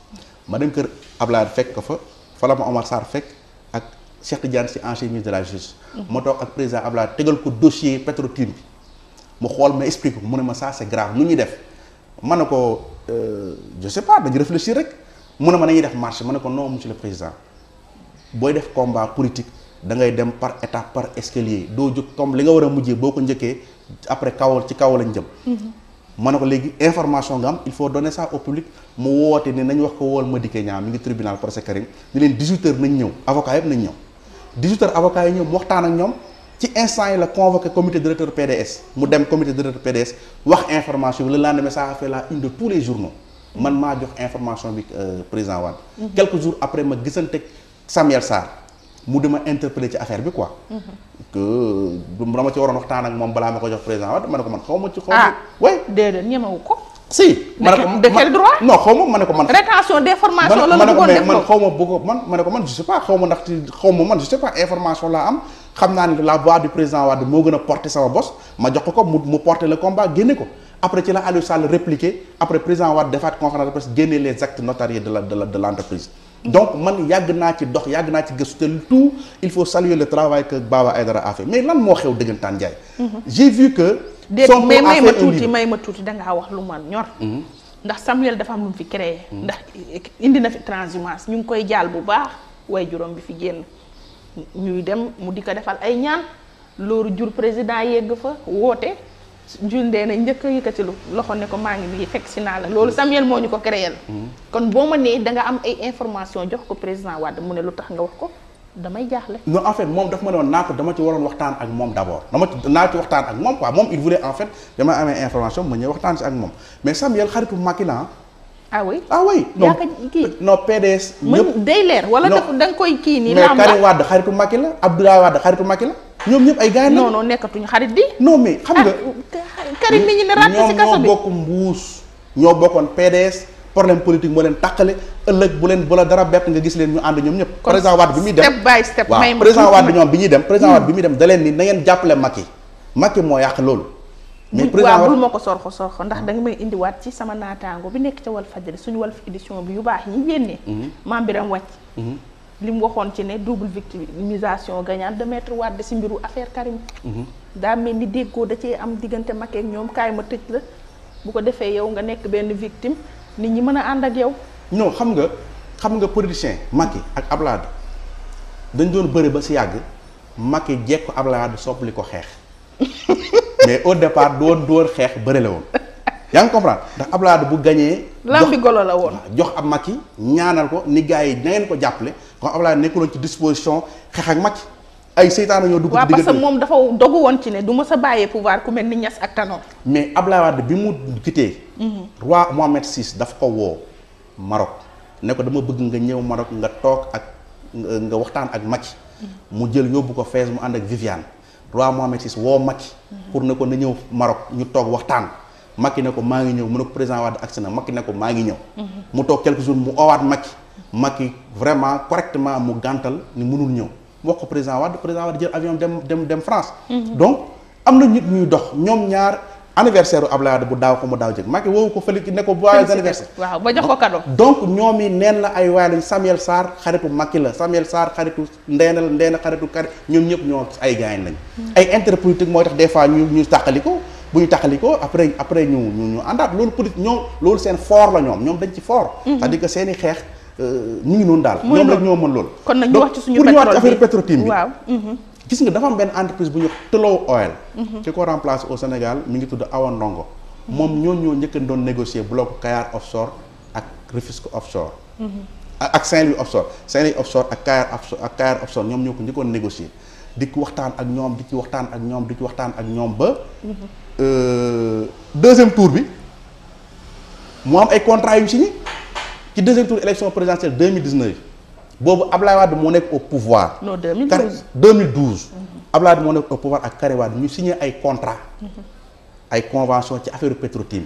ma dem kër Ablaye Wade fekk ko fa fa la ma Omar Sarr fekk ak Cheikh Tidiane Sy ancien ministre de la justice ma toog ak président Ablaye tegal ko dossier Petro-Tim bi mu xool ma explique ko mu ne ma ça c'est grave nu ñuy def ma ne ko je sais pas dañu réfléchir rek mu ne ma nañuy def marche ma ne ko non monsieur le président booy def combat politique da ngay dem par étape par escalier doo jóg comme li nga war a mujjee boo ko njëkkee après kaw ci kaw lañ jëm. ma ne ko léegi information nga am il faut donner ça au public mu woote ne nañ wax ko wool Madické Niang mi ngi tribunal procès Karim ni leen 18h nañ ñëw avocat yëpp nañ ñëw 18h avocat yi ñëw mu waxtaan ak ñoom. ci instant yi la convoqué comité directeur PDS mu dem comité directeur PDS wax information bi le lendemain ça a fait la une de tous les journaux man maa jox information bi président Wade quelques jours après ma gisante Samuel Sarr mu dama interpellé ci affaire bi quoi que dama ci waroon waxtaan ak moom balaa ma ko jox président Wade ma ne ko man xaw ma ci xaw ma way déedéet ñemewu ko si ma ne ko de quel droit non xaw ma ma ne ko man rétention d'information la ma la ne ko bëggoon mais def man ko xaw ma bëgg man ma ne ko man je sais pas xaw ma ndax xaw ma man je sais pas information laa am xam naa ne la voix du président Wade moo gën a porter sama bos ma jox ko ko mu mu porter le combat génne ko après ci la Aliou Sall répliqué après président Wade defaat conférence de presse génne les actes notariés de la de la de l'entreprise donc man yàgg naa ci dox yàgg naa ci gëstu te tout il faut saluer le travail que Baba Aïdara a fait mais lan moo xew dëggantaan Ndiaye j'ai vu que déet Sonko mais a may ma fait un tuuti livre. may ma tuuti dangaa wax lu man ñor ndax Samuel dafa am lu mu fi créé ndax indi na fi transhumance ñu ngi koy jaal bu baax way juróom bi fi génn ñuy dem mu di ko defal ay ñaan loolu jur président yegg fa woote jundee na njëkk a yëkkati lu loxo ne ko maa ngi nii fekk si naa la loolu Samuel moo ñu ko créé la kon boo ma nee da nga am ay information jox ko président Wade mu ne lu tax nga wax ko damay jaaxle non en fait moom daf ma ne woon naa ko dama ci waroon waxtaan ak moom d'abord dama ci naa ci waxtaan ak moom quoi moom il voulait en fait dama amee information ma ñëw waxtaan si ak moom mais Samuel xaritu Macky la ah ah oui ah oui non yaa ko kii non PDS mën ñëpp day leer wala Non. daf da nga koy kii nii mais lamb Karim Wade xaritu Macky la Abdoulaye Wade xaritu Macky la ñoom ñëpp ay gars non la non nekkatuñu xarit di non mais xam nga ah Karim mi ñu ne ràtt ci kaso ñoom bi ñoo bokk mbuus ñoo bokkoon PDS problème politique moo leen tàqale ëllëg bu leen bu la dara bett nga gis leen ñu ànd ñoom ñëpp Kon président Wade bi muy dem step by step waaw may ma président tuuti Wade ma- ñoom bi ñuy dem président Wade bi muy dem da leen ni na ngeen jàppale Macky Macky moo yàq loolu mais bul président waaw Wade bul ma ko sorxo sorxo ndax da nga may indiwaat ci sama naataango bi nekk ca Walf Fadjri suñu Walf édition bi yu baax yi génnee maam Biram wàcc li mu waxoon ci ne double victimisation gagnante de maître Wade si mbiru affaire Karim daa mel ni déggoo da cee am diggante Macky ak ñoom kaay ma tëj la bu ko defee yow nga nekk benn victime nit ñi mën a ànd ak yow non xam nga xam nga politicien Macky ak Ablaye Wade dañ doon bëri ba si yàgg Macky jekko Ablaye Wade soppali ko xeex mais au départ doon doon xeex bëri la woon yaa ngi comprendre ndax Ablaye Wade bu gañee lambi golo la woon jox ab Macky ñaanal ko ni gars yi na ngeen ko jàppale kon Ablaye Wade nekkuloon ci disposition xeex ak Macky ay seytaane ñoo dugg waaw ci parce que diggante moom dafa dogu woon ci ne du ma sa bàyyee pouvoir ku mel ni Niass ak Tanor mais Ablaye Wade bi mu quitté roi Mohamed VI daf ko woo Maroc ne ko dama bëgg nga ñëw Maroc nga toog ak nga nga waxtaan ak Macky mu jël yóbbu ko Fès mu ànd ak Viviane roi Mohamed VI woo Macky pour ne ko na ñëw Maroc ñu toog waxtaan Macky ne ko maa ngi ñëw mu ne ko président Wade agsi na Macky ne ko maa ngi ñëw mu toog quelques jours mu owaat Macky Macky vraiment correctement mu gàntal ni mënul ñëw mu wax ko président Wade président Wade jël avion dem dem dem France donc am na nit ñuy dox ñoom ñaar anniversaire u Abdoulaye Wade bu daaw ko mu daaw jëg Macky woowu ko fële ne ko joyeux anniversaire waaw ba jox ko cadeau donc ñoom yi neen la ay waay lañ Samuel Sarr xaritu Macky la Samuel Sarr xaritu Ndeena la Ndeena xaritu Karim ñoom ñëpp ñoo ay gaañ lañ ay intérêt politique mooy tax des fois ñu ñu tàqaliko bu ñu tàqaliko après après ñu ñu ñu àndaat loolu politique ñoom loolu seen fort la ñoom ñoom dañ ci fort c'est-à-dire que seen i xeex ñu ngi noonu daal Muy ñoom rek noonu. ñoo mën loolu kon nag ñu Donc, wax ci suñu pour ñëwaat ci pétrole affaire Petro-Tim bi waaw gis nga dafa am benn entreprise bu ñu wax Tullow Oil ki ko remplace au Sénégal mi ngi tudd Awa Ndongo moom ñoo ñoo njëkk a doon négocier bloc Kayar offshore ak Rufisque offshore ak ak Saint-Louis offshore Saint-Louis offshore ak Kayar offshore ak Kayar offshore ñoom ñoo ko njëkkoon négocier di ci waxtaan ak ñoom di ci waxtaan ak ñoom di ci waxtaan ak ñoom ba euh, deuxième tour bi mu am ay contrats yu ñu signé ci deuxième tour élection présidentielle 2019 boobu Ablaye Wade moo nekk au pouvoir non Kari 2012 2012 Abdoulaye Wade moo nekk au pouvoir ak Karim Wade ñu signé ay contrat ay convention ci affaire Petro-Tim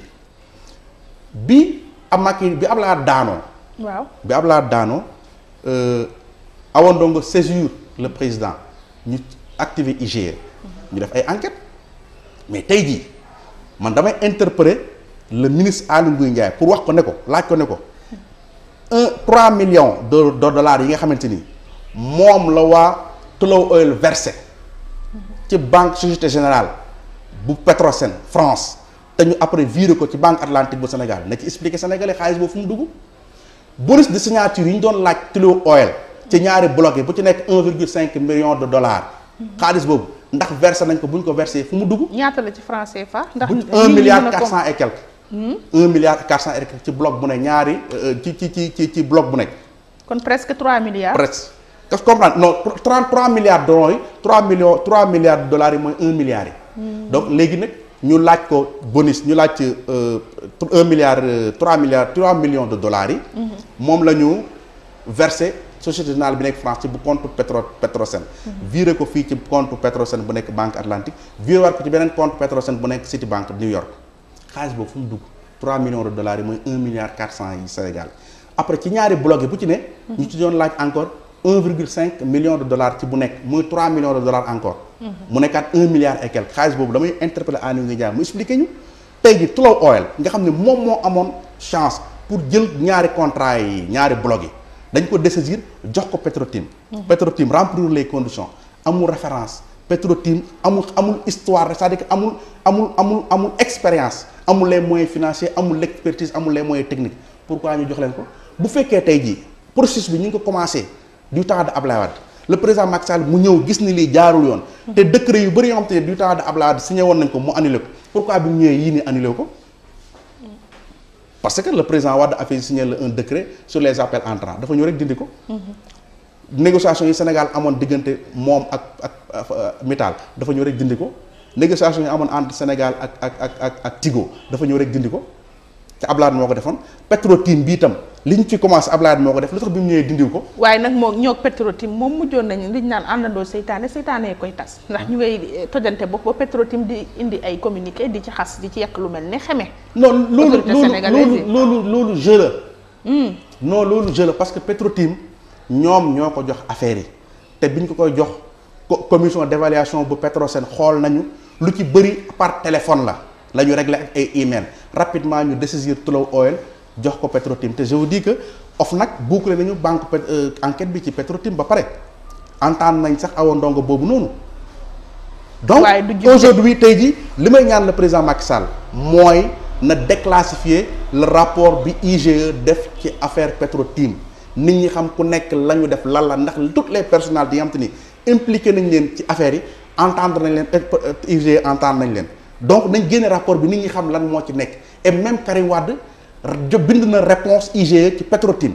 bi Macky bi Abdoulaye Wade daanoo waaw bi Abdoulaye Wade daanoo euh, Awa Ndongo saisir le président ñu activer IGE ñu def ay enquêtes mais tey jii man damay interpeller le ministre Aly Ngouille Ndiaye pour wax ko ne ko laaj ko ne ko un trois millions de de dollars yi nga xamante ni moom la waa Tullow Oil versé ci banque Société Générale bu Petrosen France te ñu après viré ko ci banque Atlantique bu Sénégal na ci expliquer sénégalais xaalis boobu fu mu dugg bonus de signature yi ñu doon laaj Tullow Oil ci ñaari bloc yi bu ci nekk 1,5 million de dollars xaalis boobu ndax versé nañ ko bu ñu ko versé fu mu dugg. ñaata la ci franc CFA. ndax buñ un milliard quatre cent et quelque. un milliard quatre cent et quelque ci bloc bu ne ñaari ci ci ci ci ci bloc bu nekk. kon presque 3 milliards. presque nga comprendre non 33 milliards de dollars yi 3 millions 3 milliards de dollars yi mooy 1 milliard yi. donc léegi nag ñu laaj ko bonus ñu laaj ci 1 milliard 3 milliards 3 millions de dollars yi. moom la ñu versé société générale bi nekk France ci bu compte Petro Petrosen. viré ko fii ci compte Petrosen bu nekk Banque Atlantique viré waat ko ci beneen compte Petrosen bu nekk Citibank New York xaalis boobu fu mu dugg 3 millions de dollars yi mooy 1 milliard 400 yi Sénégal après ci ñaari bloc yi bu ci ne. ñu ci doon laaj encore 1,5 million de dollars ci bu nekk muy 3 millions de dollars encore. mu nekkaat 1 milliard et quelque xaalis boobu damay interpeller Aly Ngouille Ndiaye mu expliqué ñu. tey ji Tullow Oil nga xam ne moom moo amoon chance pour jël ñaari contrat yi ñaari bloc yi dañ ko dessaisir jox ko Petrotim. Petrotim remplir les conditions amul référence Petrotim amul amul histoire c'est-à-dire que amul amul amul amul expérience amul les moyens financiers amul l'expertise amul les moyens techniques pourquoi ñu jox leen ko bu fekkee tey jii processus bi ñu ngi ko commencé du temps de Ablaye Wade le président Macky Sall mu ñëw gis ni lii jaarul yoon. te décret yu bëri yoo xam te ne du temps de Ablaye Wade signé woon nañ ko mu annulé ko pourquoi bi mu ñëwee yii nii annulé ko. parce que le président Wade a fait signer un décret sur les appels entrants dafa ñëw rek dindi ko. négociation yi Sénégal amoon diggante moom ak ak Mittal dafa ñëw rek dindi ko négociation yi amoon entre Sénégal ak ak ak ak ak Tigo dafa ñëw rek dindi ko te Ablaye moo ko defoon Petro-Tim bi itam li ñu fi commencé Ablaye moo ko def lu tax bi mu ñëwee dindiw ko. waaye nag moo ñoo Petro-Tim moom mujjoon nañu liñ naan àndandoo seytaane seytaane koy tas ndax ñu ngay tojante bopp ba Petro-Tim di indi ay communiqué di ci xas di ci yekk lu mel ne xeme. non loolu Autorité loolu sénégalaise loolu yi. loolu loolu jeu la. non loolu jeu la parce que Petro-Tim ñoom ñoo ko jox affaire yi te biñ ko koy jox co- commission d'évaluation bu Petrosen xool nañu lu ci bëri par téléphone la la ñu réglé ak ay email rapidement ñu décisir Tullow Oil jox ko Petro-Tim te je vous dis que OFNAC bouclé nañu banque pet- euh, enquête bi ci Petro-Tim ba pare entendre nañ sax awa ndongo boobu noonu donc Waaye du jub de. aujourd'hui tey jii li may ñaan le président Macky Sall mooy na déclassifier le rapport bi IGE def ci affaire Petro-Tim nit ñi xam ku nekk la ñu def lan la ndax toutes les personnalités yi nga xam te ni impliqué nañ leen ci affaire yi entendre nañ leen euh, IGE entendre nañ leen donc nañ génne rapport bi nit ñi xam lan moo ci nekk et même Karim Wade jo bind na réponse IGE ci Petro-Tim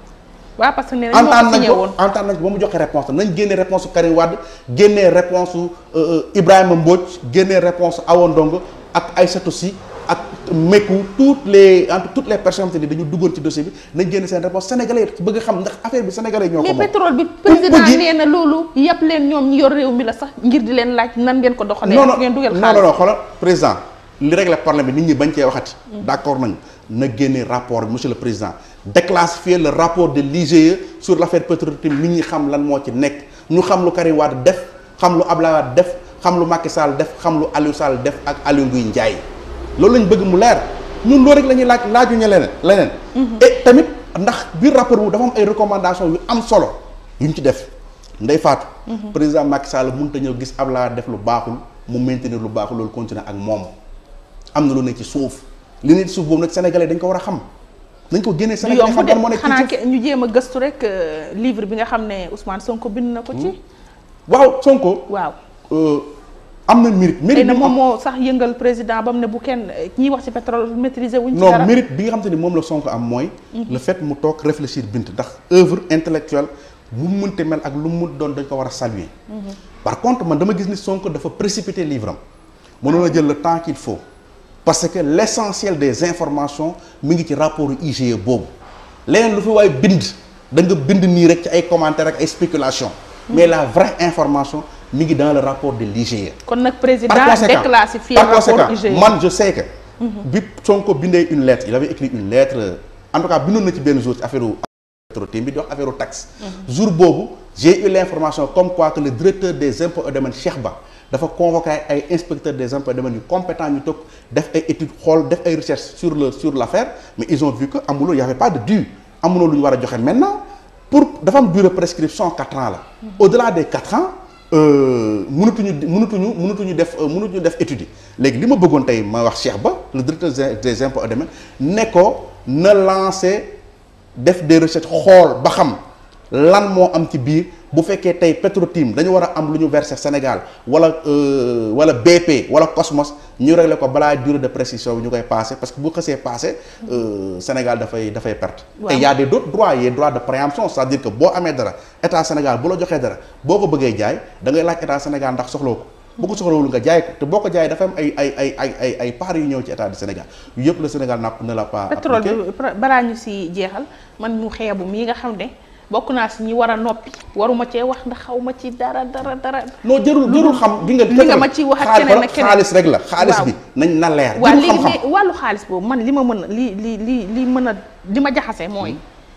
waaw parce que nee nañ moo ko entendre nañ signé ko woon. entendre nañ ko ba mu joxe réponse nañ génnee réponse su Karim Wade génnee réponse su Ibrahima Mbodj génnee réponse su Awa Ndongo ak Aïssatou Sy ak Mekou toutes les entre toutes les personnes te ni dañu duggoon ci dossier bi nañ génne seen réponse sénégalais yi bëgg xam ndax affaire bi sénégalais yi ñoo ko mais moom pétrole bi Pour président bëgg- nee na loolu yàpp leen ñoom ñi yor réew mi la sax ngir di leen laaj nan ngeen ko doxalee. non ak non ngeen dugal non xaalis non xoolal président li régler problème bi nit ñi bañ cee waxati. d'accord nañ na génne rapport bi monsieur le président déclassifier le rapport de l'IGE sur l'affaire Petro-Tim nit ñi xam lan moo ci nekk ñu xam lu Karim Wade def xam lu Abdoulaye Wade def xam lu Macky Sall def xam lu Aliou Sall def ak Aliou Ngouille Ndiaye loolu lañ bëgg mu leer ñun loolu rek la ñuy laaj laajuñu leneen leneen. et tamit ndax biir rapport bu dafa am ay recommandations yu am solo yuñ ci def. Ndey Faatu. président Macky Sall mënut a ñëw gis Abdoulaye def lu baaxul mu maintenir lu baaxul loolu continuer ak moom am na lu ne ci suuf li ne ci suuf boobu nag sénégalais dañ ko war a xam dañ ko génnee du sénégalais yomb xam lan moo de nekk ci xanaa suuf. ke- ñu jéem a gëstu rek euh, livre bi nga xam ne Ousmane Sonko bind na ko ci. waaw Sonko. waaw euh, am na mérite. xëy mérite na bi mu moom am moo sax yëngal président ba mu ne bu kenn ñiy wax ci pétrole maîtriser wuñ ci non dara. mérite bi nga xam te ni moom la Sonko am mooy. le fait mu toog réfléchir bind ndax œuvre intellectuelle bu mu mënte mel ak lu mu mën doon dañ ko war a saluer. par contre man dama gis ni Sonko dafa précipiter livre am mënoon a jël le temps qu'il faut parce que l'essentiel des informations mi ngi ci rapport IGE boobu leneen lu fi waaye bind da nga bind nii rek ci ay commentaires ak ay spéculations. mais la vraie information mi ngi dans le rapport de l'IGE. kon nag président par conséquent déclassifié par rapport conséquent IGE. man je sais que. bi Sonko bindee une lettre il avait écrit une lettre en tout cas bindoon na ci benn jour ci affaire Petro-Tim bi di wax affaire taxe. jour boobu j'ai eu l'information comme quoi que le directeur des impôts et domaines Cheikh Ba dafa convoqué ay inspecteurs des impôts et domaines yu compétents ñu toog def ay études xool def ay recherches sur le sur l'affaire mais ils ont vu que amuloo y avait pas de dû amuloo lu ñu war a joxe maintenant pour dafa am durée de prescription quatre ans la au-delà des quatre ans mënatuñu mënatuñu mënatuñu def mënatuñu def étude yi léegi li ma bëggoon tey ma wax Cheikh Ba le directeur des impôts et domaines ne ko na lancer def des recherches xool ba xam lan moo am ci biir bu fekkee tey Petro-Tim dañu war a am lu ñu verser Sénégal wala wala BP wala Cosmos ñu régler ko balaa durée de prescription bi ñu koy passé parce que bu xësee passé Sénégal dafay dafay perte. et y a des d'autres droits y a droit de préemption c'est-à-dire que boo amee dara état Sénégal bu la joxee dara boo ko bëggee jaay da ngay laaj état Sénégal ndax soxloo ko. bu ko soxlawul nga jaay ko te boo ko jaayee dafa am ay ay ay ay ay ay parts yu ñëw ci état du Sénégal yu yëpp le Sénégal napp ne la pas. pétrole bi balaa ñu si jeexal man mu xeebu mii nga xam ne. bokk naa si ñi war a noppi waruma cee wax ndax xaw ma ci dara dara dara. non jërul jërul xam gi nga. li nga ma ci wax ak keneen ak keneen xaalis rek la. xaalis bi nañ na leer. waaw jërul léegi xam-xam wàllu xaalis boobu man li ma mën a li li li li mën a li ma jaxase mooy.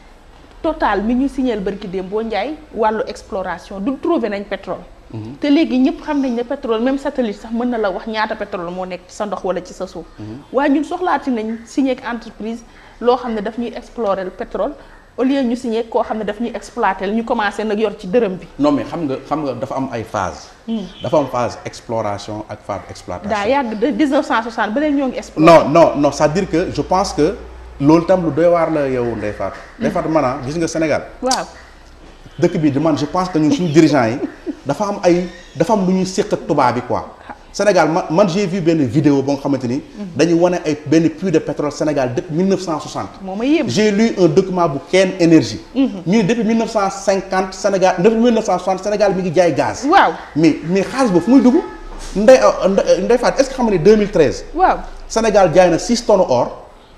total mi ñu signal barki démb boo njaay wàllu exploration du trouvé nañ pétrole. te léegi ñëpp xam nañ ne pétrole même satellite sax mën na la wax ñaata pétrole moo nekk ci sa ndox wala ci sa suuf. waaye ñun soxlaati nañ signé ak entreprise loo xam ne daf ñuy explorer le pétrole. au lieu ñu signé koo xam ne daf ñuy exploiter ñu commencé nag yor ci dërëm bi. non mais xam nga xam nga dafa am ay phase dafa am phase exploration ak phase exploitation. daa yàgg de 1960 ba léegi ñoo ngi explorer. non non non c'est-à-dire que je pense que loolu tam lu doy waar la yow Ndeye Fatou. Ndeye Fatou maanaam gis nga Sénégal. waaw dëkk bi man je pense que ñun suñu dirigeants yi dafa am ay dafa am lu ñuy séq ak tubaab bi quoi. Sénégal man man j'ai vu benn vidéo boo nga xamante ni. dañuy wane ay benn puits de pétrole Sénégal depuis 1960. moo ma yéem. j'ai lu un document bu Ken Énergie. ñu ne depuis 1950 Sénégal depuis 1960 Sénégal mi ngi jaay gaz. waaw mais mais xaalis boobu fu muy dugg Ndeye Ndeye Fatou est-ce que xam nga ne 2013. waaw Sénégal jaay na 6 tonnes or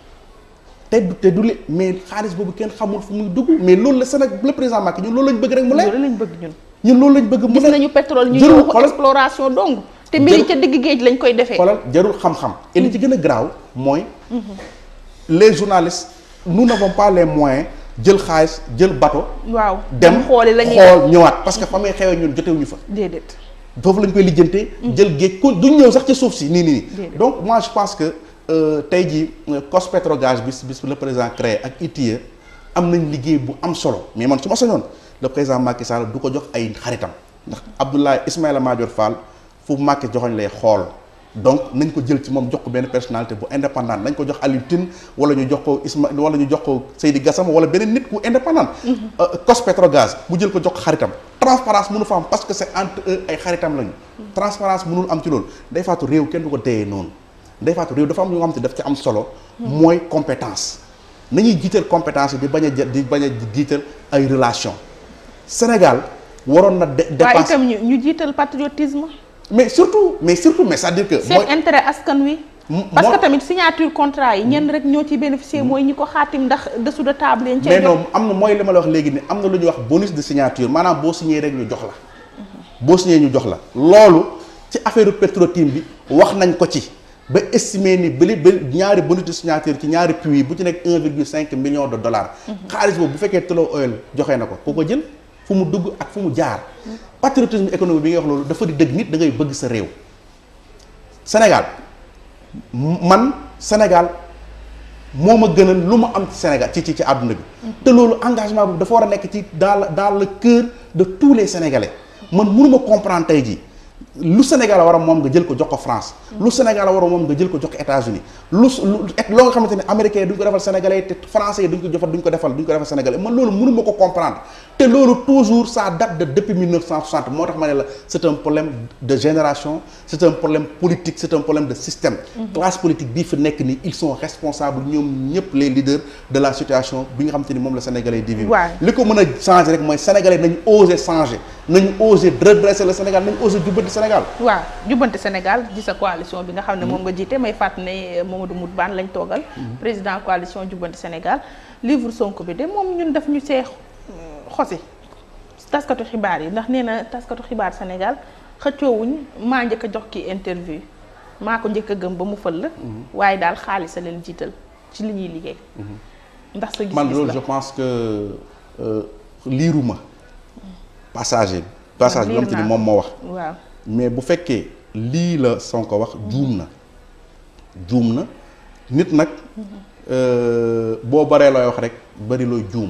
te du te du li mais xaalis boobu kenn xamul fu muy dugg mais loolu la Sénégal le président Macky ñun loolu lañ bëgg rek mu leer loolu lañ bëgg ñun. ñun loolu lañ bëgg mu gis leer nañu pétrole ñu jërul ñëw ko xoolal exploration dong. te mbiri ca digg géej lañ koy defee. xoolal jarul xam-xam et li ci gën a garaaw mooy les journalistes nous n'avons pas les moyens jël xaalis jël bateau waaw dem xooli la ñuy xool ñëwaat parce que fa muy xewee ñun jotewuñu fa déedéet. foofu lañ koy lijjantee jël géej ku duñ ñëw sax ci suuf si nii nii nii Déedéet. donc moi je pense que euh, tey jii euh, COS-Pétrogaz bis bis le président créé ak ITIE am nañ liggéey bu am solo mais man su ma sañoon le président Macky Sall du ko jox ay xaritam ndax Abdoulaye Ismaïla Madior Fall fu Macky joxoñ lay xool donc nañ ko jël ci moom jox ko benn personnalité bu indépendante nañ ko jox Aliou Tine wala ñu jox ko Isma wala ñu jox ko Seydi Gassama wala beneen nit ku indépendant euh, COS-Pétrogaz mu jël ko jox ko xaritam transparence mënu fa am parce que c'est entre eux ay xaritam lañu transparence mënul am ci loolu day faatu réew kenn du ko téye noonu day faatu réew dafa am ñu nga xam te daf ci am solo mooy compétence nañuy jiital compétence yi di bañ a jë- di bañ a jiital ay relation Sénégal waroon na de waaye dépasser itam ñu ñu jiital patriotisme. mais surtout mais surtout mais c'est-à-dire que seen intérêt askan wi. M- parce moi- que tamit signature contrat yi ñenn rek ñoo ciy bénéficier mooy ñi ko xaatim ndax dessous de table yi. mais non am na mooy li ma la wax léegi ni am na lu ñuy wax bonus de signature maanaam boo signé rek ñu jox la boo signé ñu jox la loolu ci affaire Petro-Tim bi wax nañ ko ci ba estimer ni bëli ba ñaari bonus de signature ci ñaari puits bu ci nekk 1,5 million de dollars xaalis boobu bu fekkee Tullow Oil joxe na ko ku ko jël fu mu dugg ak fu mu jaar patriotisme économique bi nga wax loolu dafa di dëgg nit da ngay bëgg sa réew Sénégal man Sénégal moo ma gënal lu ma am ci Sénégal ci ci ci àdduna bi te loolu engagement boobu dafa war a nekk ci dans le dans le cœur de tous les Sénégalais man mënuma comprendre tey jii lu Sénégal war a moom nga jël ko jox ko France lu Sénégal war a moom nga jël ko jox ko États-Unis lu lu et loo nga xamante ne américains yi duñ ko defal sénégalais te français yi duñ ko jofal duñ ko defal duñ ko defal sénégalais man loolu mënuma ko comprendre te loolu toujours ça date de depuis 1960 moo tax ma ne la c'est un problème de génération c'est un problème politique c'est un problème de système classe politique bii fi nekk nii ils sont responsables ñoom ñëpp les leaders de la situation bi nga xamante ni moom la sénégalais di vivre Ouais. li ko mën a changer rek mooy sénégalais nañu oser changer nañu oser redresser le Sénégal nañu oser jubbanti Sénégal waaw jubbante Sénégal di sa coalition bi nga xam ne moom nga jiite may fàtt ne Mamadou Moutbane lañ toogal président coalition jubbante Sénégal livre Sonko bi de moom ñun daf ñu see xosi taskatu xibaar yi ndax nee na taskatu xibaar Sénégal xëccoowuñ maa njëkk a jox kii interview maa ko njëkk a gëm ba mu fël la waaye daal xaalis a leen jiital ci li ñuy liggéey ndax sa man gis-gis loolu la je pense que euh, liiruma passager passage bi liir nga xamante ni naa moom moo wax waaw mais bu fekkee lii la Sonko wax juum na juum na nit nag euh, boo baree looy wax rek bari looy juum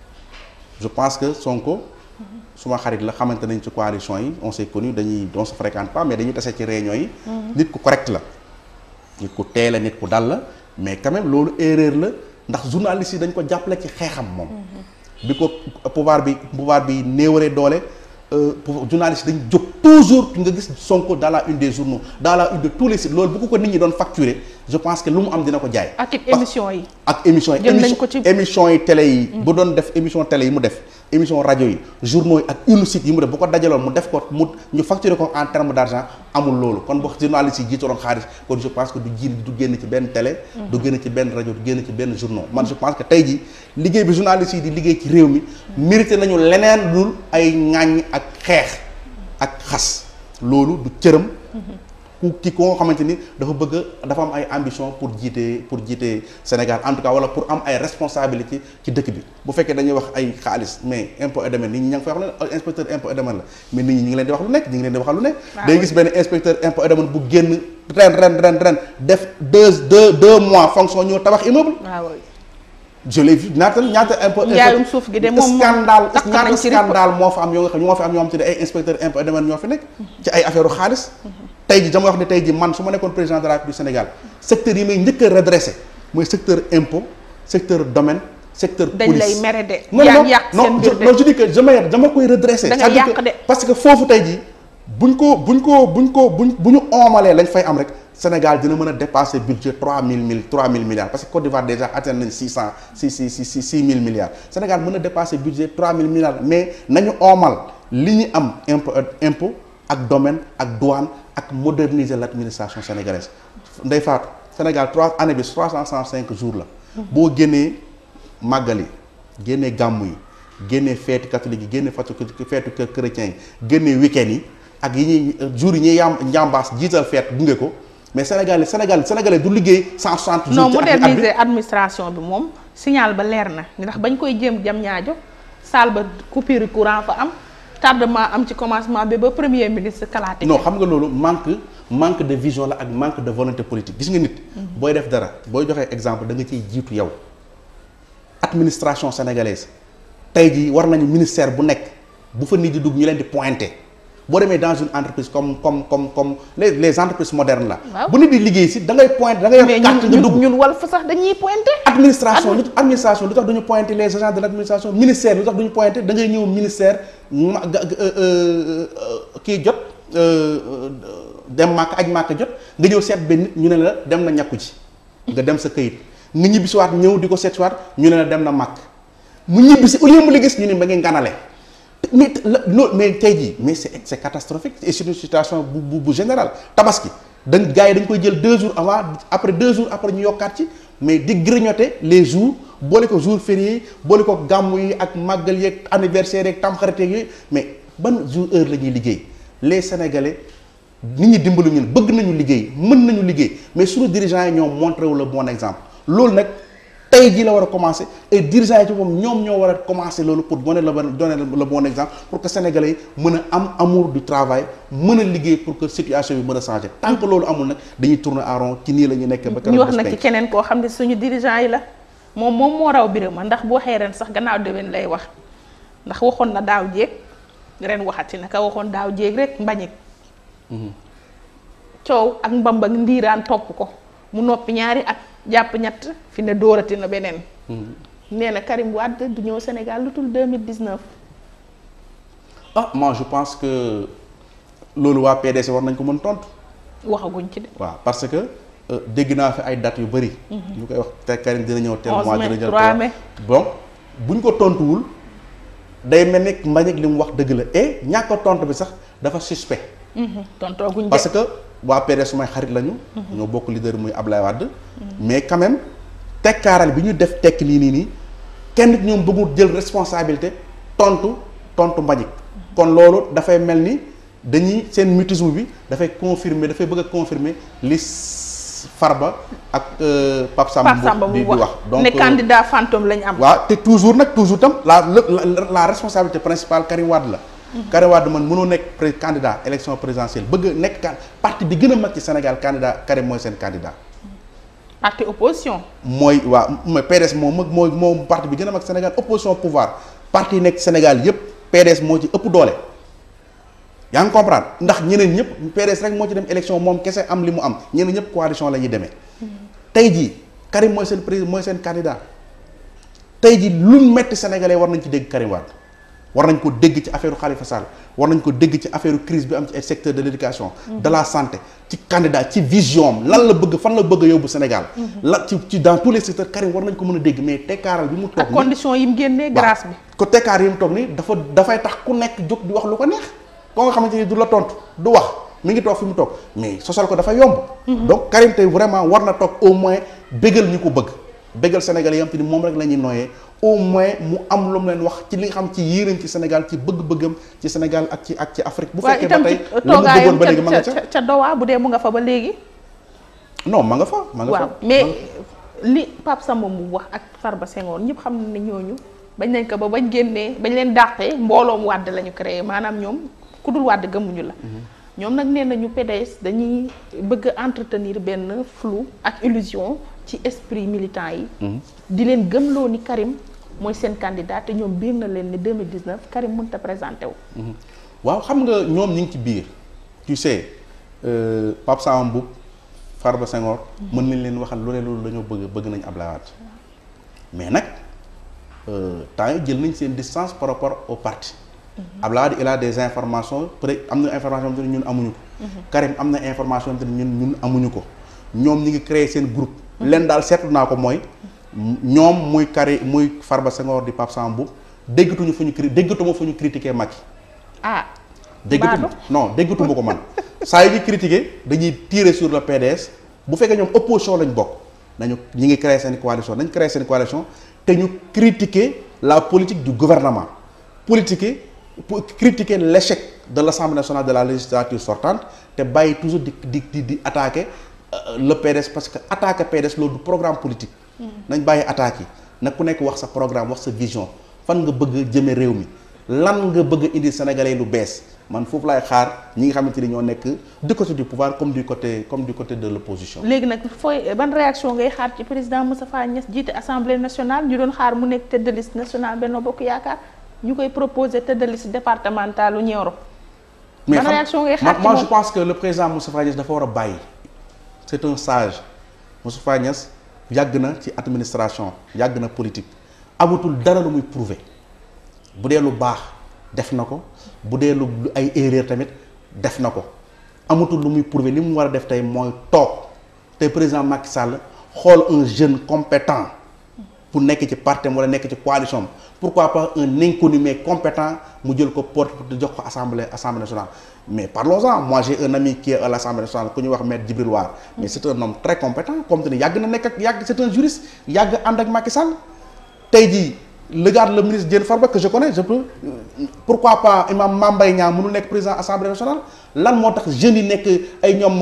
je pense que Sonko suma xarit la xamante nañ ci coalition yi on s'est connu dañuy on se fréquente pas mais dañuy tase ci réunion yi nit ku correct la nit ku teel la nit ku dal la mais quand même loolu erreur la ndax journaliste yi dañ ko jàppale ci xeexam moom bi ko pouvoir bi pouvoir bi néewaree doole euh, pou- journaliste dañ jóg toujours nga gis Sonko dans la une des journaux dans la une de tous les sites loolu bu ko ko nit ñi doon facturer je pense que lu mu am dina ko jaay ak it Parce- émission yi ak émission yi Jël nañ émission ko ci- émission yi télé yi bu doon def émission télé yi mu def émission rajo yi journaux yi ak une site yi mu def bu ko dajaloon mu def ko mu ñu facturer ko en terme d' argent amul loolu kon bu journaliste yi jiitoroon xaalis kon je pense que du ji du génn ci benn télé du génn ci benn rajo du génn ci benn journaux man je pense que tey ji liggéey bi journaliste yi di liggéey ci réew mi mérité nañu leneen lul ay ŋàññ ak xeex ak xas loolu du cëram ku ki ko nga xamante ni dafa bëgg dafa am ay ambition pour jiite pour jiite Sénégal en tout cas wala pour am ay responsabilité ci dëkk bi bu fekkee dañuy wax ay xaalis mais impôt et domaine nit ñi ña ngi fay wax ne inspecteur impôt et domaine la mais nit ñi ñi ngi leen di wax lu nekk ñi ngi leen di waxal lu nekk Waaw. day gis benn inspecteur impôt et domaine bu génn ren ren ren ren def deux deux deux mois fonction ñëw tabax immeuble waaw je l'ai vu ñaata ñaata impôt Njaayum suuf gi de moom moom scandale takk nañ ñaata ci rip. scandale moo fa am yoo nga xam ñoo fa am ñoo xam te ne ay inspecteur impôt et domaine ñoo fi nekk ci ay affaire u xaalis tey ji dama wax ne tey ji man su ma nekkoon président de la République du Sénégal secteur yi may njëkk a redressé mooy secteur impôt secteur domaine secteur dañ police lay mere de non yaa non ngi yàq seen non mbir je de non je dis que je may dama koy redressé Da nga C'est-à-dire yàq que- de. parce que foofu tey ji buñ ko buñ ko buñ ko buñ bu ñu oomalee lañ fay am rek Sénégal dina mën a dépasser budget trois mille mille trois mille milliards parce que Côte d'Ivoire déjà atteint nañ six cent six six six six six mille milliards Sénégal mën a dépasser budget trois mille milliards mais nañu oomal li ñu am impôt impôt ak domaine ak douane ak moderniser l'administration sénégalaise Ndeye Fatou Sénégal trois année bi trois cent cent cinq jours la boo génnee màggal yi génnee gàmmu yi génnee feetu catholique yi génne feetu feetu kër chrétien yi génnee week-end yi ak yi ñuy jour yi ñuy yam njàmbaas jiital feet gunge ko mais Sénégal Sénégal Sénégalais du liggéey cent soixante jours non ci at bi- at bi. moderniser administration bi moom signal ba leer na ndax bañ koy jéem jam ñaajo saal ba coupure courant fa am tardement am ci commencement bi ba premier ministre kalaate non xam nga loolu manque manque de vision la ak manque de volonté politique gis nga nit booy def dara booy joxee exemple da nga ciy jiitu yow administration sénégalaise tey jii war nañu ministère bu nekk bu fa nit di dugg ñu leen di pointer boo demee dans une entreprise comme comme comme comme les les entreprises modernes là Waaw. bu nit di liggéey si da ngay pointer da ngay mais yor carte nga ñun dugg ñun wal fa sax dañuy pointé administration lu administration lu tax duñu pointer les agents de l' administration ministère lu tax duñu pointer da ngay ñëw ministère ma ga- ga- euh, euh, euh, kii jot euh, euh, dem màkk aj màkk jot nga ñëw seet benn nit ñu ne la dem na ñàkku ci nga dem sa këyit nga ñibbisiwaat ñëw di ko seet siwaat ñu ne la dem na màkk mu ñibbisi au lieu mu la gis ñu ne ba ngeen nganale mais la- non mais tey jii mais c' est c' est catastrophique et c'est une situation bu bu bu générale tabaski dañ gars yi dañ koy jël deux jours avant après deux jours après ñu yokkaat ci mais di grignoter les jours boole ko jour férié yi boole ko gàmmu yi ak màggal yeeg anniversaire yeeg tamxarit yeeg yooyu mais ban jour heure la ñuy liggéey les sénégalais nit ñi dimbalu ñun bëgg nañu liggéey mën nañu liggéey mais suñu dirigeants yi ñoom montré wu le bon exemple loolu nag tey jii la war a commencer et dirigeants yi ci moom ñoom ñoo war a commencer loolu pour donner le bon donner le bon exemple pour que sénégalais yi mën a am amour du travail mën a liggéey pour que situation bi mën a changer tant que loolu amul nag dañuy tourner en rond ci nii la ñu nekk ba ñu wax bés nag ci penc. keneen koo xam ne suñu dirigeant yi la moom moom moo raw Birama ndax boo waxee ren sax gannaaw déwén lay wax ndax waxoon na daaw jéeg ren waxati na ka waxoon daaw jéeg rek mbañik coow ak mbamba ak ndiiraan topp ko mu noppi ñaari at jàpp ñett fi ne dóorati na beneen nee na Karim Wade du ñëw Sénégal lu tul 2019 ah moi je pense que loolu waa PDC war nañ ko mën tontu waxaguñ ci de waaw parce que euh, dégg naa fi ay dates yu bëri. ñu koy wax te Karim dina ñëw tel 11 mois mai, dina ñëw 3 tel mai. donc buñ ko tontuwul day mel ni Mbagnick li mu wax dëgg la et ñàkk a tontu bi sax dafa suspect. tontooguñ de parce que waa PDS sumay xarit lañu. ñoo bokk leader muy Ablaye Wade. mais quand même tekkaaral bi ñu def tekk nii nii nii kenn nit ñoom bëggul jël responsabilité tontu tontu Mbagnick kon loolu dafay mel ni dañuy seen mutisme bi dafay confirmer dafay bëgg a confirmer li s- Farba ak euh, Pape Samba Pape Samba di mu di wax wax. ne euh, candidat fantôme lañ am waaw te toujours nag toujours tam la la la responsabilité principale Karim Wade la Karim Wade man mënoo nekk pré candidat élection présidentielle bëgg nekk can parti bi gën a mag ci Sénégal candidat Karim mooy seen candidat. parti opposition. mooy waa mooy PDS moom mag mooy moom parti bi gën a mag Sénégal opposition pouvoir parti yi nekk Sénégal yépp PDS moo ci ëpp doole. yaa ngi comprendre ndax ñeneen ñëpp PDS rek moo ci dem élection moom kese am li mu am ñeneen ñëpp coalition la ñuy demee. tey jii Karim mooy seen président mooy seen candidat tey jii lu metti sénégalais war nañ ci dégg Karim Wade war nañ ko dégg ci affaire Khalifa Sall war nañ ko dégg ci affaire crise bi am ci secteur de l'éducation de la santé ci candidat ci vision lan la bëgg fan la bëgg a yóbbu Sénégal. la ci ci dans tous les secteurs Karim war nañ ko mën a dégg mais tekkaaral bi mu toog. ak condition yi mu génnee grâce bi. ko tekkaar yi mu toog nii dafa dafay tax ku nekk jóg di wax lu ko neex. koo nga xamante ni du la tontu du wax mi ngi toog fi mu toog mais sosal ko dafa yomb. donc Karim tey vraiment war na toog au moins bégal ñi ko bëgg bégal Sénégal yi am te ni moom rek la ñuy nooyee au moins mu am lu mu leen wax ci li nga xam ci yéeneen ci Sénégal ci bëgg-bëggam ci Sénégal ak ci ak ci Afrique. bu fekkee ba tey la mu bëggoon ba léegi ma nga ca ca ca Dowa bu dee mu nga fa ba léegi. non ma nga fa ma nga fa waaw mais li Pape Samba mu wax ak Farba Senghor ñëpp xam ne ñooñu bañ nañ ko ba bañ génnee bañ leen dàqee mbooloom wàdd la ñu créé maanaam ñoom ku dul wàdd gëmuñu la. ñoom nag nee nañu PDS dañuy bëgg a entretenir benn flou ak illusion ci esprit militant yi. di leen gëmloo ni Karim mooy seen candidat te ñoom biir na leen ni 2019 Karim mënut a présenté wu. waaw xam nga ñoom ñu ngi ci biir tu sais Pape Samba Mboup Farba Senghor. mën nañ leen waxal lu ne loolu dañoo bëgg bëgg nañ Ablaye Wade mais nag temps yi jël nañ seen distance par rapport au parti. Abdoulaye Wade il a des informations peut être am na information yoo xam ne ñun amuñu ko. Karim am na information yoo xam ne ñun ñun amuñu ko. ñoom ñi ngi créer seen groupe. leen daal seetlu naa ko mooy. ñoom muy Karim muy Farba Senghor di Pape Samba Mboup déggatuñu fu ñu cri déggatuma fu ñu critiquer Macky. ah. déggatuma non déggatuma ko man saa yu ñu critiquer dañuy tirer sur le PDS bu fekkee ñoom opposition lañ bokk nañu ñi ngi créer seen coalition nañ créer seen coalition te ñu critiquer la politique du gouvernement politiquer. pour critiquer l'échec de l'Assemblée nationale de la législature sortante te bàyyi toujours di di di di attaquer le PDS parce que attaquer PDS loolu du programme politique. nañ bàyyi attaques yi na ku nekk wax sa programme wax sa vision fan nga bëgg a jëme réew mi lan nga bëgg a indi Sénégalais lu bees man foofu laay xaar ñi nga xamante ni ñoo nekk du côté du pouvoir comme du côté comme du côté de l'opposition. léegi nag fooy ban réaction ngay xaar ci président Moustapha Niasse jiite assemblée nationale ñu doon xaar mu nekk tête de liste nationale Benno Bokk Yaakaar. ñu koy proposer tête de liste départementale u Nioro. mais ban réaction ngay xaar ci moi moom je pense que le président Moustapha Niasse dafa war a bàyyi. c'est un sage Moustapha Niasse yàgg na ci administration yàgg na politique amatul dara lu muy prouver bu dee lu baax def na ko bu dee lu ay erreur tamit def na ko amatul lu muy prouver li mu war a def tey mooy toog tey président Macky Sall xool un jeune compétent pour nekk ci parti wala nekk ci coalition pourquoi pas un inconnu mais compétent mu jël ko porte pour jox ko assemblée assemblée nationale mais parlons-en moi j'ai un ami qui est à l'assemblée nationale ku ñuy wax maître Djibril War mais c'est un homme très compétent comme te ni yàgg na nekk ak yàgg c'est un juriste yàgg ànd ak Macky Sall tey jii regarde le ministre Diène Farba que je connais je peux pourquoi pas imam Mame Mbaye Niang mënul nekk président assemblée nationale lan moo tax jeunes yi nekk ay ñoom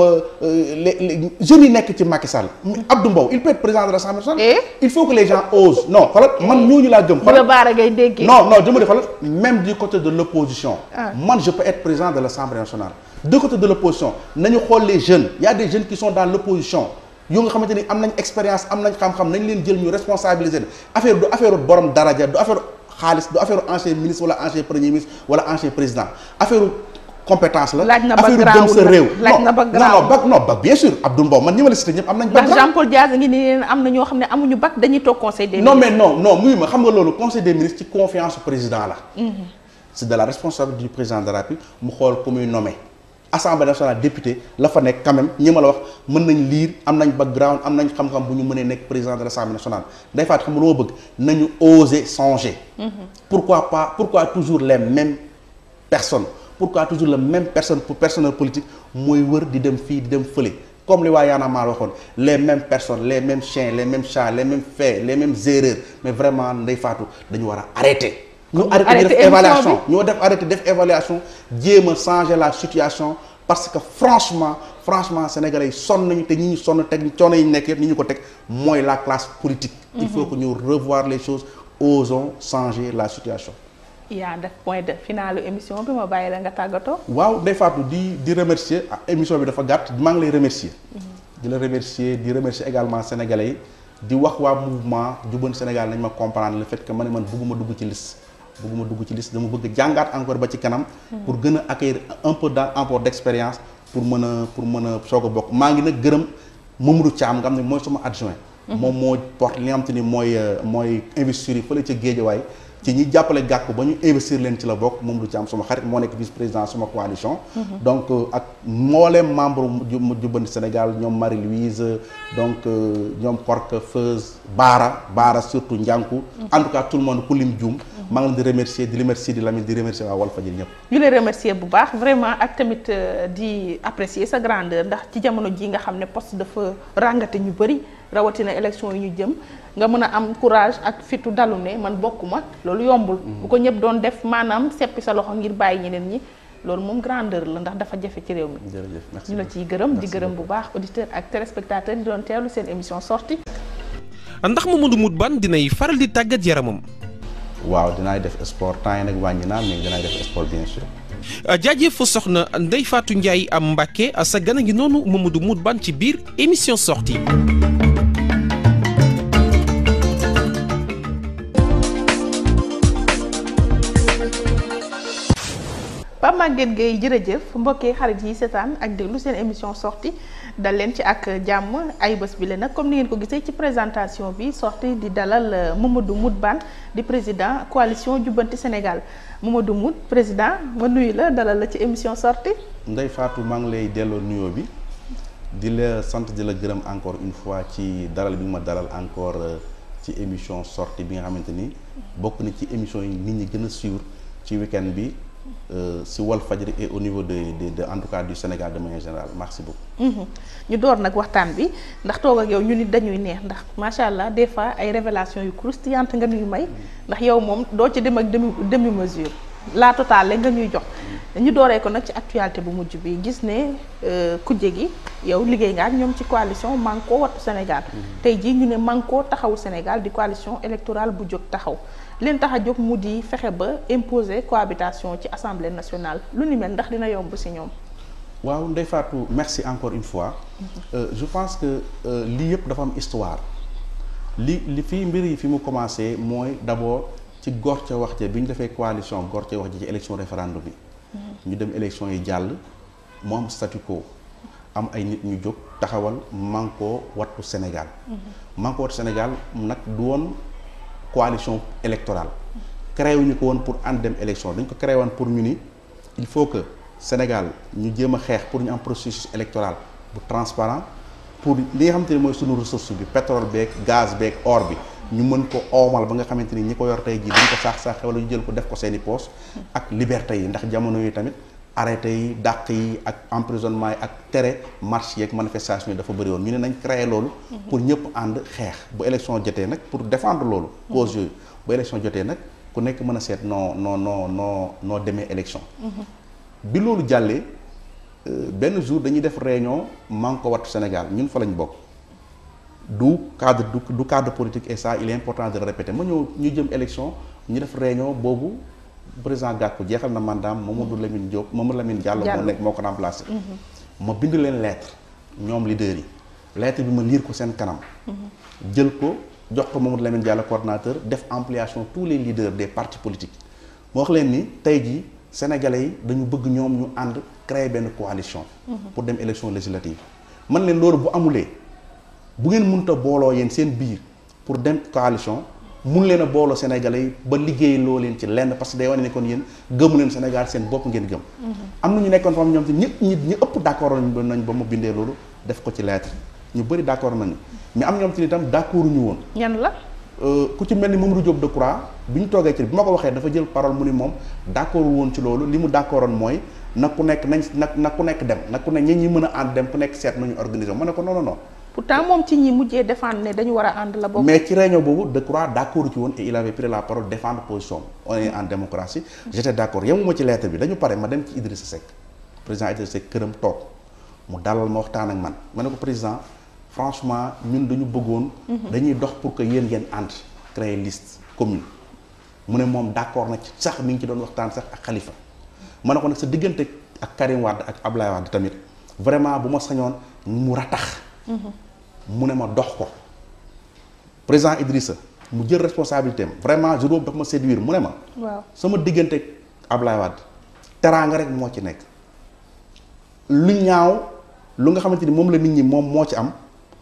les jeunes yi nekk ci Macky Sall Abdou Mbow il peut être président de l'assemblée nationale Et? il faut que les gens osent non xoolal man ñooñu laa gëm bu la xoolal baara ngay déggee. non non je me dis xoolal même du côté de l'opposition Ah. man je peux être président de l'assemblée nationale du côté de l'opposition nañu xool les jeunes il y a des jeunes qui sont dans l'opposition yoo nga xamante ni am nañ expérience am nañ xam-xam nañ leen jël ñu responsabiliser affaire du affaire borom daraja du affaire xaalis du affaire ancien ministre wala ancien premier ministre wala ancien président affaire compétence la Laaj na affaire gëm background sa nag. réew Laaj non na background. non non bac non bac bien sûr Abdou Mbow man ñi ma la cité ñëpp am nañ ndax background. Jean Paul Diaz ngi ni leen am na ñoo xam ne amuñu bac dañuy toog conseil des non ministres. mais non non muy ma xam nga loolu conseil des ministres ci confiance au président la c'est de la responsabilité du président de la République mu xool ku muy nommé assemblée nationale député la fa nekk quand même ñi ma la wax mën nañ lire am nañ background am nañ xam-xam bu ñu mënee nekk président de l'assemblée nationale day faat xam nga lu ma bëgg nañu oser changer pourquoi pas pourquoi toujours les mêmes personnes pourquoi toujours la même personne pour personnel politique mooy wër di dem fii di dem fële comme li waa Y'en a marre waxoon les mêmes personnes les mêmes chiens les mêmes chats les mêmes faits les mêmes erreurs mais vraiment Ndeye Fatou dañu war a arrêter ñu arrêter di arrêter def émission évaluation ñoo def arrêter def évaluation jéem a changer la situation parce que franchement franchement sénégalais yi sonn nañu te ñi ñu sonn teg coono yi ñu nekk yëpp ñi ñu ko teg mooy la classe politique il faut que ñu revoir les choses osons changer la situation yaa def point de finalu émission bi ma bàyyi la nga tàggatoo. waaw Ndeye Fatou di di remercier ah, émission bi dafa gàtt maa ngi lay remercier. di la remercier di remercier également sénégalais yi di wax waa mouvement Jubbanti Sénégal nañ ma comprendre le fait que ma ne man bëgguma dugg ci liste. bëgguma dugg ci liste dama bëgg jàngaat encore ba ci kanam. pour gën a acquérir un peu d' apport d' expérience pour mën a pour mën a soog a bokk maa ngi nag gërëm Mamadou Thiam nga xam ne mooy sama adjoint. moom moo porte li nga xam te ni mooy mooy investir yi fële ca Géejawaay ci ñi jàppale gàkku ba ñu investir leen ci la bokk moom du ci am suma xarit moo nekk vice président suma coalition donc ak mbooleem membre mu jubbanti Sénégal ñoom Marie Louise donc ñoom Korka Feuz Baara Baara surtout Njànku en tout cas tout le monde ku lim juum maa ngi leen di remercier di remercier di Lamine di remercier waa Walfadjri ñëpp ñu lay remercier bu baax vraiment ak tamit di apprécier sa grandeur ndax ci jamono ji nga xam ne poste dafa ràngate ñu bëri rawatina élection yi ñu jëm nga mën a am courage ak fitu dalu ne man bokkuma loolu yombul bu ko ñëpp doon def maanaam seppi sa loxo ngir bàyyi ñeneen ñi loolu moom grandeur la ndax dafa jafe ci réew mi jërëjëf merci ñu la ciy gërëm di gërëm bu baax auditeur ak téléspectateur di doon teewlu seen émission sortie ndax Mamadou Moutbane dinay faral di tàggat yaramam waaw dinaay def sport temps yi nag wàññi naa mais dinaay def sport bien sûr jaajëf soxna Ndeye Fatou Ndiaye am Mbacke sa gën a ngi noonu Mamadou Moutbane ci biir émission sortie Pape Maguette Gueye jërëjëf mbokkee xarit yi seetaan ak déglu seen émission sortie dal leen ci ak jàmm ay bés bi la nag comme ni ngeen ko gisee ci présentation bi sortie di dalal Mamadou Moutbane di président coalition jubbanti Sénégal Mamadou Mout président ma nuyu la dalal la ci émission sortie Ndeye Fatou maa ngi lay delloo nuyoo bi di la sant di la gërëm encore une fois ci dalal bi nga ma dalal encore ci émission sortie bi nga xamante ni bokk na ci émission yi nit ñi gën a suivre ci week-end bi si Walfadjri et au niveau de de de en tout cas du Sénégal de manière générale merci beaucoup. ñu door nag waxtaan bi ndax toog ak yow ñu nit dañuy neex ndax macha allah des fois ay révélation yu croustillante nga ñuy may ndax yow moom doo ci dem ak demi demi mesure la totale nga ñuy jox. ñu dooree ko nag ci actualité bu mujj bi gis ne kujje gi yow liggéey nga ak ñoom ci coalition Manko Wattu Sénégal. tey jii ñu ne Manko taxawu Sénégal di coalition électorale bu jóg taxaw. leen tax a jóg mu di fexe ba imposer cohabitation ci assemblée nationale lu ni mel ndax dina yomb ci ñoom. waaw Ndeye Fatou merci encore une fois. je pense que lii yëpp dafa am histoire. li li fii mbir yi fi mu commencé mooy d'abord ci gor ca wax ja bi ñu defee coalition gor ca wax ji ci élection référendum bi. ñu dem élection yi jàll mu am statu quo am ay nit ñu jóg taxawal Manko Wattu Sénégal. Manko Wattu Sénégal nag du woon. coalition électorale créé wuñu ko woon pour ànd dem élection dañ ko créé woon pour ñu ni il faut que Sénégal ñu jéem a xeex pour ñu am processus électoral bu transparent pour li nga xamante ni mooy sunu ressource bi pétrole beeg gaz beeg or bi ñu mën ko oomal ba nga xamante ni ñi ko yor tey jii dañ ko saax-saaxe wala ñu jël ko def ko seeni poos ak liberté yi ndax jamono yi tamit arrêté yi dàq yi ak emprisonnement yi ak tere marche yi ak manifestation yi dafa bëri woon ñu ne nañ créé loolu pour ñëpp ànd xeex bu élection jotee nag pour défendre loolu cause yooyu bu élection jotee nag ku nekk mën a seet noo noo noo noo noo demee élection bi loolu jàllee benn jour dañuy def réunion Manko Wattu Sénégal ñun fa lañ bokk du cadre du du cadre politique et ça il est important de le répéter ma ñëw ñu jëm élection ñu def réunion boobu président Gakou jeexal na mandaam Mamadou Lamine Diop Mamadou Lamine Diallo moo nekk moo ko remplacé ma bind leen lettre ñoom leaders yi lettre bi ma lire ko seen kanam jël ko jox ko Mamadou Lamine Diallo coordonnateur def ampliation tous les leaders des partis politiques moo wax leen ni tey jii sénégalais yi dañu bëgg ñoom ñu ànd créer benn coalition pour dem élection législative man leen loolu bu amulee bu ngeen mënta booloo yéen seen biir pour dem coalition mun leen a booloo Sénégalais yi ba liggéey loo leen ci lenn parce que day wane ne kon yéen gëmu leen Sénégal seen bopp ngeen gëm. am na ñu nekkoon fam ñoom te ñëpp ñi ñu ëpp d' accord nañ ba mu bindee loolu def ko ci lettre ñu bëri d' accord nañu mais am ñoom ci itam d' accord ñu woon. ñan la. ku ci mel ni Mamadou Diop Decroix bi ñu toogee ci bi ma ko waxee dafa jël parole mu ni moom d' accord woon ci loolu li mu d' accordoon mooy na ku nekk nañ na na ku nekk dem na ku ne ñi ñi mën a ànd dem ku nekk seet nañu organiser ma ne ko non non non. pourtant moom ci ñi mujjee défendre ne dañu war a ànd la bokk. mais ci réunion boobu Decroix d' accord ci woon et il avait pris la parole défendre position on est en démocratie j' étais d' accord yemuma ci lettre bi dañu pare ma dem ci Idrissa Seck président Idrissa Seck këram toog mu dalal ma waxtaan ak man ma ne ko président franchement ñun dañu bëggoon. dañuy dox pour que yéen ngeen ànd créer liste commune mu ne moom d'accord na ci sax mi ngi ci doon waxtaan sax ak Khalifa ma ne ko nag sa diggante ak Karim Wade ak Ablaye Wade tamit vraiment bu ma sañoon mu ratax mu ne ma dox ko président Idrissa mu jël responsabilité am vraiment jour boobu dafa ma séduire mu ne ma waaw sama diggante ak Ablaye Wade teraanga rek moo ci nekk lu ñaaw lu nga xamante ni moom la nit ñi moom moo ci am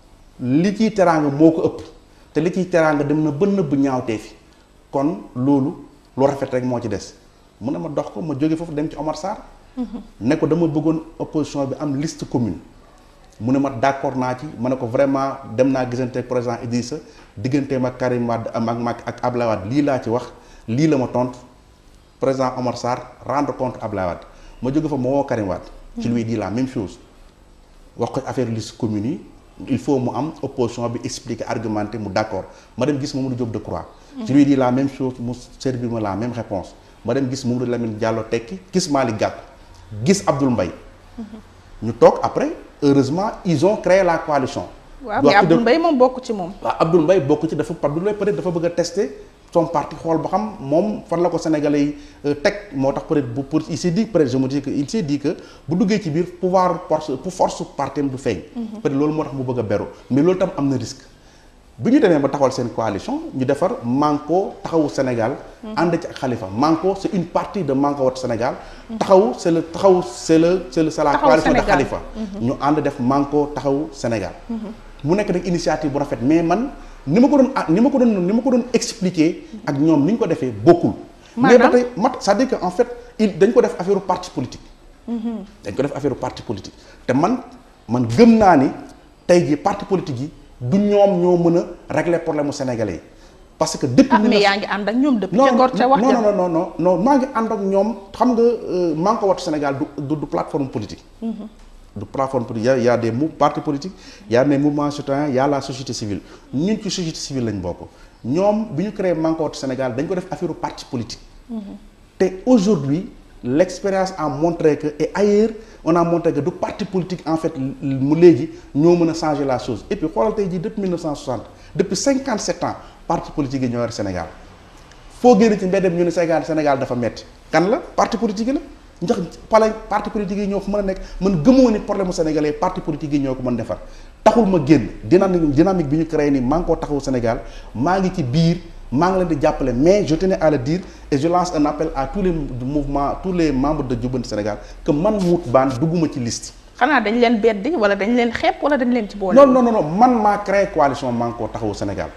li ciy teraanga moo ko ëpp te li ciy teraanga dem na bën nëbb ñaawtee fi kon loolu lu rafet rek moo ci des mu ne ma dox ko ma jóge foofu dem ci Omar Sarr ne ko dama bëggoon opposition bi am liste commune mu ne ma d'accord naa ci ma ne ko vraiment dem naa gisante ak président Idrissa digganteem ak Karim Wade am ak Macky ak Ablaye Wade lii laa ci wax lii la ma tontu président Omar Sarr rendre compte Ablaye Wade ma jóge fa ma woo Karim Wade je lui dis la même chose wax ko affaire liste commune yi il faut mu am opposition bi expliquer argumenter mu d'accord ma dem gis Mamadou Diop Decroix je lui dis la même chose mu servir ma la même réponse ma dem gis Mamadou Lamine Diallo tekki gis Malick Gakou gis Abdoul Mbaye ñu toog après heureusement ils ont créé la coalition waaw Doit mais tout de- Abdoul Mbaye moom bokk ci moom waaw Abdoul Mbaye bokk ci dafa Abdoul Mbaye peut-être dafa bëgg a tester son parti xool ba xam moom fan la ko Sénégalais yi euh, teg moo tax peut-être bu pour il s'est dit peut-être je me dis que il s'est dit que bu duggee ci biir pouvoir force pour force parti am du feeñ. peut-être loolu moo tax mu bëgg a beru mais loolu tam am na risque. bi ñu demee ba taxawal seen coalition ñu defar Manko taxawu Sénégal. ànd ci ak Khalifa Manko c'est une partie de Manko Wattu Sénégal. taxawu c'est le taxawu c'est le c'est le c'est la Taxawu coalition de Sénégal. Khalifa. ñu ànd def Manko taxawu Sénégal. mu nekk nag initiative bu rafet mais man ni ma ko doon ah ni ma ko doon ni ma ko doon expliquer ak ñoom ni ñu ko defee bokkul. mais ba Maanaam? tey mat c'est-à-dire que en fait il dañ ko def affaire parti politique. dañ ko def affaire parti politique te man man gëm naa ni tey jii parti politique yi du ñoom ñoo mën a régler problème mu sénégalais yi parce que depuis. ah mais 1900 yaa ngi ànd ak ñoom depuis non ca ngor ca wax non ja non non non non maa ngi ànd ak ñoom xam nga euh, maa ngi ko wattu Sénégal du du du plateforme politique. du plateforme politique y a y a des mou partis politiques y a des mouvements citoyens y a la société civile ñun ci société civile lañ bokk ñoom bi ñu créé maa ngi ko wattu Sénégal dañ ko def affaire parti politique. te aujourd'hui l'expérience a montré que et ailleurs on a montré que du parti politique en fait mu léegi ñoo mën a changer la chose et puis xoolal tey jii depuis 1960 depuis 57 ans parti politique yi ñoo yor Sénégal foo génn ci mbeddem ñu ne Sénégal Sénégal dafa metti kan la parti politique yi la ndax pale parti politique yi ñoo fa mën a nekk man gëmoo ni problème mu sénégalais parti politique yi ñoo ko mën defar taxul ma génn dynamique dynamique bi ñu créé ni maa ngi koo taxawu Sénégal maa ngi ci biir maa ngi leen di jàppale mais je tenais à le dire et je lance un appel à tous les mouvements tous les membres de Jubbanti Sénégal que man Mout Bane dugguma ci liste xanaa dañ leen beddi wala dañ leen xeeb wala dañ leen ci boole non non non non man maa créé coalition Manko Taxawu Sénégal.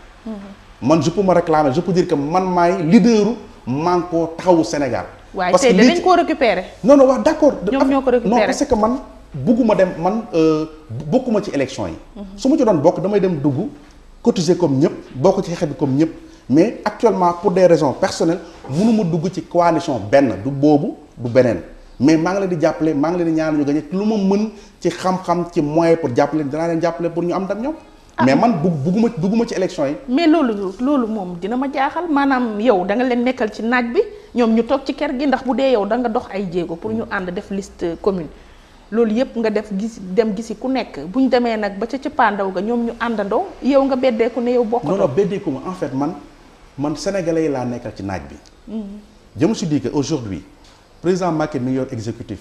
man je peux me réclamer je peux dire que man maay leaderu Manko Taxawu Sénégal. waaye parce tey que danañ lii koo récupérer non non wax d'accord. Ñoom ñoo ko récupéré. non parce que man bugguma dem man euh, bokkuma ci élection yi. su ma ci doon bokk damay dem dugg cotiser comme ñëpp bokk ci xeex bi comme ñëpp mais actuellement pour des raisons personnelles mënuma dugg ci coalition benn du boobu du beneen mais maa ngi leen di jàppale maa ngi leen di ñaan ñu gagné lu ma mën ci xam-xam ci moyen pour jàppale dinaa leen jàppale pour ñu am ndam ñoom. mais man bugg bugguma bugguma ci élection yi. mais loolu loolu moom dina ma jaaxal maanaam yow da nga leen nekkal ci naaj bi ñoom ñu toog ci kër gi ndax bu dee yow da nga dox ay jéego pour ñu ànd def liste commune loolu yépp nga def gis dem gisi ku nekk bu ñu demee nag ba ca cëppaandaw ga ñoom ñu àndandoo yow nga beddeeku ne yow non bokkatoo non beddeeku ma en fait man man sénégalais yi laa nekkal ci naaj bi. je me suis dit que aujourd'hui président Macky mi ngi yor exécutif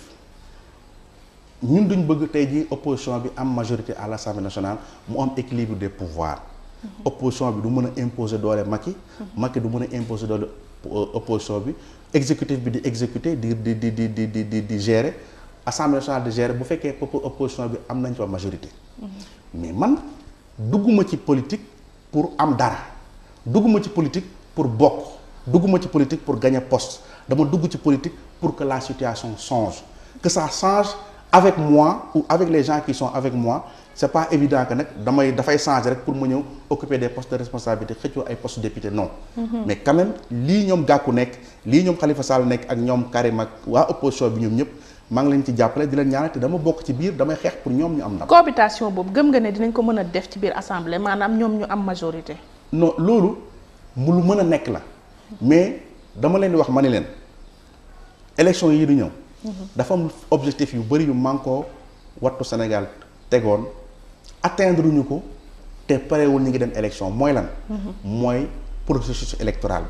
ñun duñ bëgg tey jii opposition bi am majorité à l'Assemblée nationale mu am équilibre des pouvoirs. opposition bi du mën a imposer doole Macky. Macky du mën a imposer doole euh, opposition bi exécutif bi di exécuter di di di di di di di di gérer Assemblée nationale di gérer bu fekkee popo- opposition bi am nañ fa majorité. mais man dugguma ci politique pour am dara dugguma ci politique pour bokk dugguma ci politique pour gagner poste dama dugg ci politique pour que la situation change que ça change avec moi ou avec les gens qui sont avec moi c'est pas évident que nag damay dafay changer rek pour ma ñëw occuper des postes de responsabilité xëccoo ay postes député non mais quand même lii ñoom Gakou nekk lii ñoom Khalifa Sall nekk ak ñoom Karim ak waa opposition bi ñoom ñëpp maa ngi leen ci jàppale di leen ñaanal te dama bokk ci biir damay xeex pour ñoom ñu am ndam cohabitation boobu gëm nga ne dinañ ko mën a def ci biir assemblée maanaam ñoom ñu am majorité non loolu mu lu mën a nekk la mais dama leen di wax ma ni leen élection yi di ñëw dafa am objectif yu bëri yu Manko Wattu Sénégal tegoon atteindre ñu ko te parewul ñu ngi dem élection mooy lan mooy processus électoral bi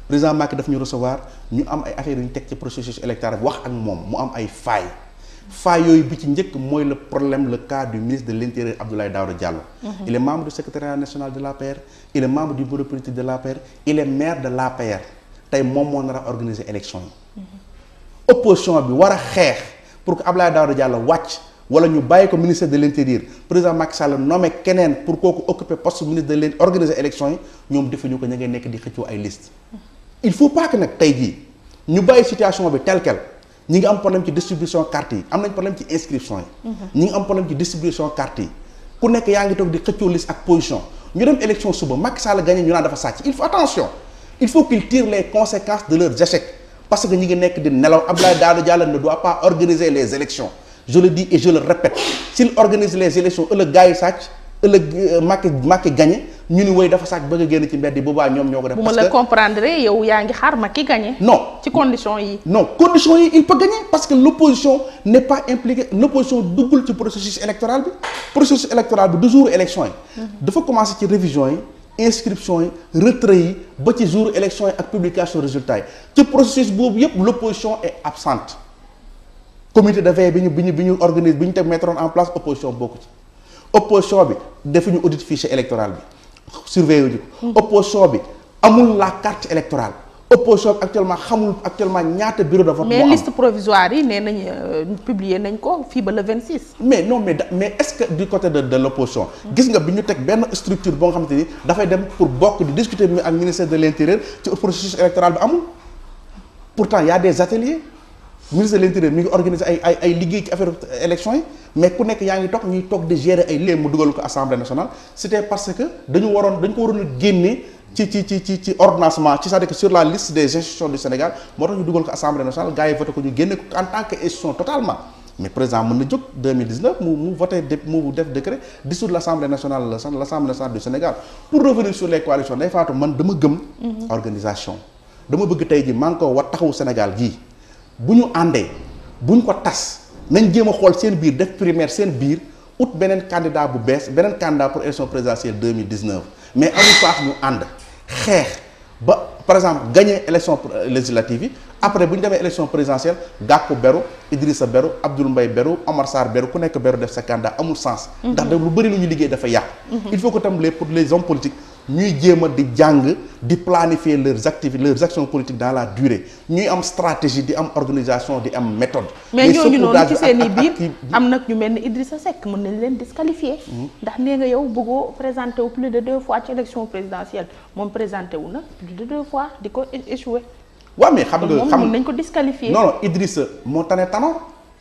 président Macky daf ñu recevoir ñu am ay affaires yu ñu teg ci processus électoral bi wax ak moom mu am ay failles failles yooyu bi ci njëkk mooy le problème le cas du ministre de l'intérieur Abdoulaye Daouda Diallo. il est membre du secrétariat national de l'APR il est membre du bureau politique de l'APR il est maire de l'APR tey moom moo nar a organiser élection yi. opposition bi war a xeex pour que Abdoulaye Daouda Diallo wàcc. wala ñu bàyyi ko ministère de l'intérieur président Macky Sall nommé keneen pour kooku occuper poste ministre de l'intérieur organiser élection yi ñoom defuñu ko ña ngay nekk di xëccoo ay liste il faut pas que nag tey jii ñu bàyyi situation bi tel quel ñi ngi am problème ci distribution carte yi am nañ problème ci inscription yi ñi ngi am problème ci distribution carte yi ku nekk yaa ngi toog di xëccoo liste ak position ñu dem élection suba Macky Sall gagné ñu naan dafa sàcc il faut attention il faut qu'il tire les conséquences de leurs échecs parce que ñi ngi nekk di nelaw Abdoulaye Daouda Diallo ne doit pas organiser les élections je le dis et je le répète s'il organise les élections ëllëg gars yi sàcc ëllëg Macky Macky gagné ñu ni woy dafa sàcc bëgg a génn ci mbedd yi boobaa ñoom ñoo ko def. bu ma la comprendre yow yaa ngi xaar Macky gagné. non ci conditions yi. non conditions yi il peut gagner parce que l'opposition n'est pas impliquée l'opposition duggul ci processus électoral bi processus électoral bi du jour élection yi. dafa commencer ci révision yi inscription yi retrait yi ba ci jour élection yi ak publication résultats yi ci processus boobu yépp l'opposition est absente. comité de veille bi ñu bi ñu bi ñu organise bi ñu teg mettre en place opposition bokku ci opposition bi defuñu audit fichier électoral bi surveiller wuñu ko opposition bi amul la carte électorale opposition bi actuellement xamul actuellement ñaata bureau de vote moo mais am liste provisoire yi nee nañ publier nañ ko fii ba le 26. mais non mais da mais est-ce que du côté de de l'opposition gis nga bi ñu teg benn structure boo nga xamante ni dafay dem pour bokk di discuter mi ak ministère de l'intérieur ci processus électoral bi amul pourtant il y a des ateliers ministre de l'intérieur mi ngi organiser ay ay ay liggéey ci affaire élection yi mais ku nekk yaa ngi toog ñuy toog di gérer ay léem mu dugal ko assemblée nationale c'était parce que dañu waroon dañu ko waroon a génne ci ci ci ci ci ordonnancement ci c'est-à-dire que sur la liste des institutions du Sénégal moo tax ñu dugal ko assemblée nationale gars yi voté ko ñu génne ko en tant que institution totalement mais président mën na jóg 2019 mu mu voté dé mu def décret dissoudre l'assemblée nationale l'assemblée nationale du Sénégal pour revenir sur les coalitions day faatu man dama gëm organisation dama bëgg tey ji maa ngi ko war taxawu Sénégal gii bu ñu àndee bu ñu ko tas nañ jéem a xool seen biir def primaire seen biir ut beneen candidat bu bees beneen candidat pour élection présidentielle 2019 mais amul faax ñu ànd xeex ba par exemple gagner élection législative yi après bu ñu demee élection présidentielle Gakou beru Idrissa beru Abdoul Mbaye beru Omar Sarr beru ku nekk beru def sa candidat amul sens ndax da lu bëri lu ñu liggéey dafa yàqu il faut que tam les pour les hommes politiques ñuy jéem a di jàng di planifier leurs activités leurs actions politiques dans la durée ñuy am stratégie di am organisation di am méthode. mais ñooñu noonu ci saupoudrage seen i ak- ak- biir ak kii- am nag ñu mel ni Idrissa Seck mën nañ leen disqualifier ndax nee nga yow bëggoo présenté wu plus de deux fois ci élection présidentielle moom présenté wu na plus de deux fois di ko é- échoué waaw mais xam kon nga moom xam mën nañ ko disqualifier non non Idrissa moo tane Tanor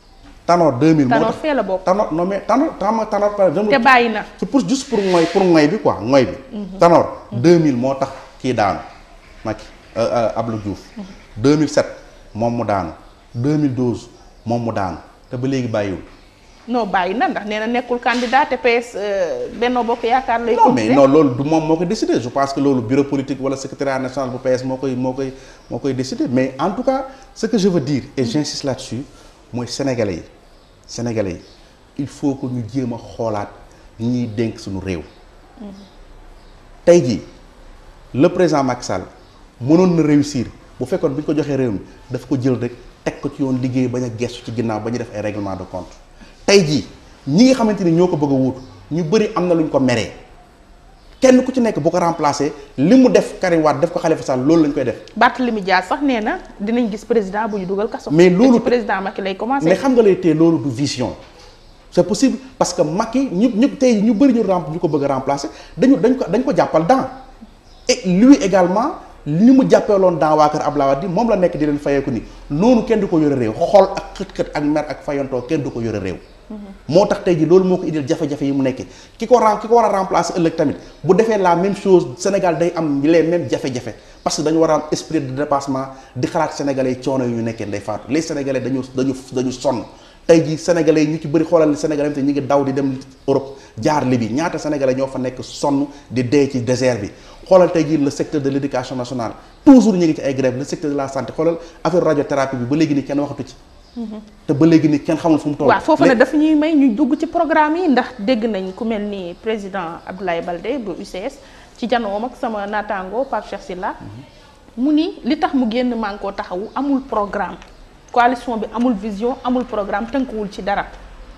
Tanor 2000. moo Tanor tax fee la bokk. Tanor non mais Tanor Tanor Tanor par exemple. te bàyyi na c'est pour juste pour ngoy pour ngoy bi quoi ngoy bi. Tanor 2000 moo tax kii daanu Macky Abdou Diouf. 2007 moom mu daanu 2012 moom mu daanu te ba léegi bàyyiwul. non bàyyi na ndax nee na nekkul candidat te PS euh, Benno Bokk Yaakaar lay non mais continuer non loolu du moom moo koy décider je pense que loolu bureau politique wala secrétariat national bu PS moo koy moo koy moo koy décider mais en tout cas ce que je veux dire et j'insiste là-dessus mooy sénégalais yi sénégalais yi il faut que ñu jéem a xoolaat ñi ñuy dénk suñu réew tey jii le président Macky Sall mënoon na réussir bu fekkoon bi ñu ko joxee réew mi daf ko jël rek teg ko ci yoon liggéey bañ a gestu ci ginnaaw ba ñu def ay règlement de compte tey jii ñi nga xamante ni ñoo ko bëgg a wuutu ñu bëri am na lu ñu ko meree kenn ku ci nekk bu ko remplacer li mu def Karim Wade def ko Khalifa Sall loolu lañ koy def Barthélémy Dias sax nee na dinañ gis président bu ñu dugal kaso Mais te loolu- ci président Macky lay commencé mais xam nga lay tee loolu du vision c'est possible parce que Macky ñu ñu tey ñu bëri ñu rem ñu ko bëgg a remplacer dañu dañ ko dañ ko jàppal dans et lui également ni mu jàppeeloon dans waa kër Abdoulaye Wade moom la nekk di leen fayeeku ni noonu kenn du ko yore réew xool ak xët-xët ak mer ak fayantoo kenn du ko yore réew moo tax tey ji loolu moo ko indil jafe-jafe yi mu nekkee ki ko ren ki ko war a remplacer ëllëg tamit bu defee la même chose Sénégal day am les mêmes jafe-jafe parce que dañu war a am esprit de dépassement di xalaat sénégalais yi coono yu ñu nekkee nday faatu les sénégalais dañu dañu dañu sonn tey ji sénégalais yi ñu ci bëri xoolal sénégalais yi te ñu ngi daw di dem Europe jaar Libye ñaata sénégalais ñoo fa nekk sonn di dee ci désert bi xoolal tey jii le secteur de l'éducation nationale toujours ñu ngi ci ay grève le secteur de la santé xoolal affaire radiothérapie bi ba léegi ni kenn waxatu ci te ba léegi ni kenn xamul fu mu toll waaw foofu nag dafa ñuy may ñu dugg ci programme yi ndax dégg nañ ku mel ni président Abdoulaye Baldé bu UCS ci janoom ak sama naataango Pape Cheikh Sylla mu ni li tax mu génn Manko Taxawu amul programme coalition bi amul vision amul programme tënkuwul ci dara.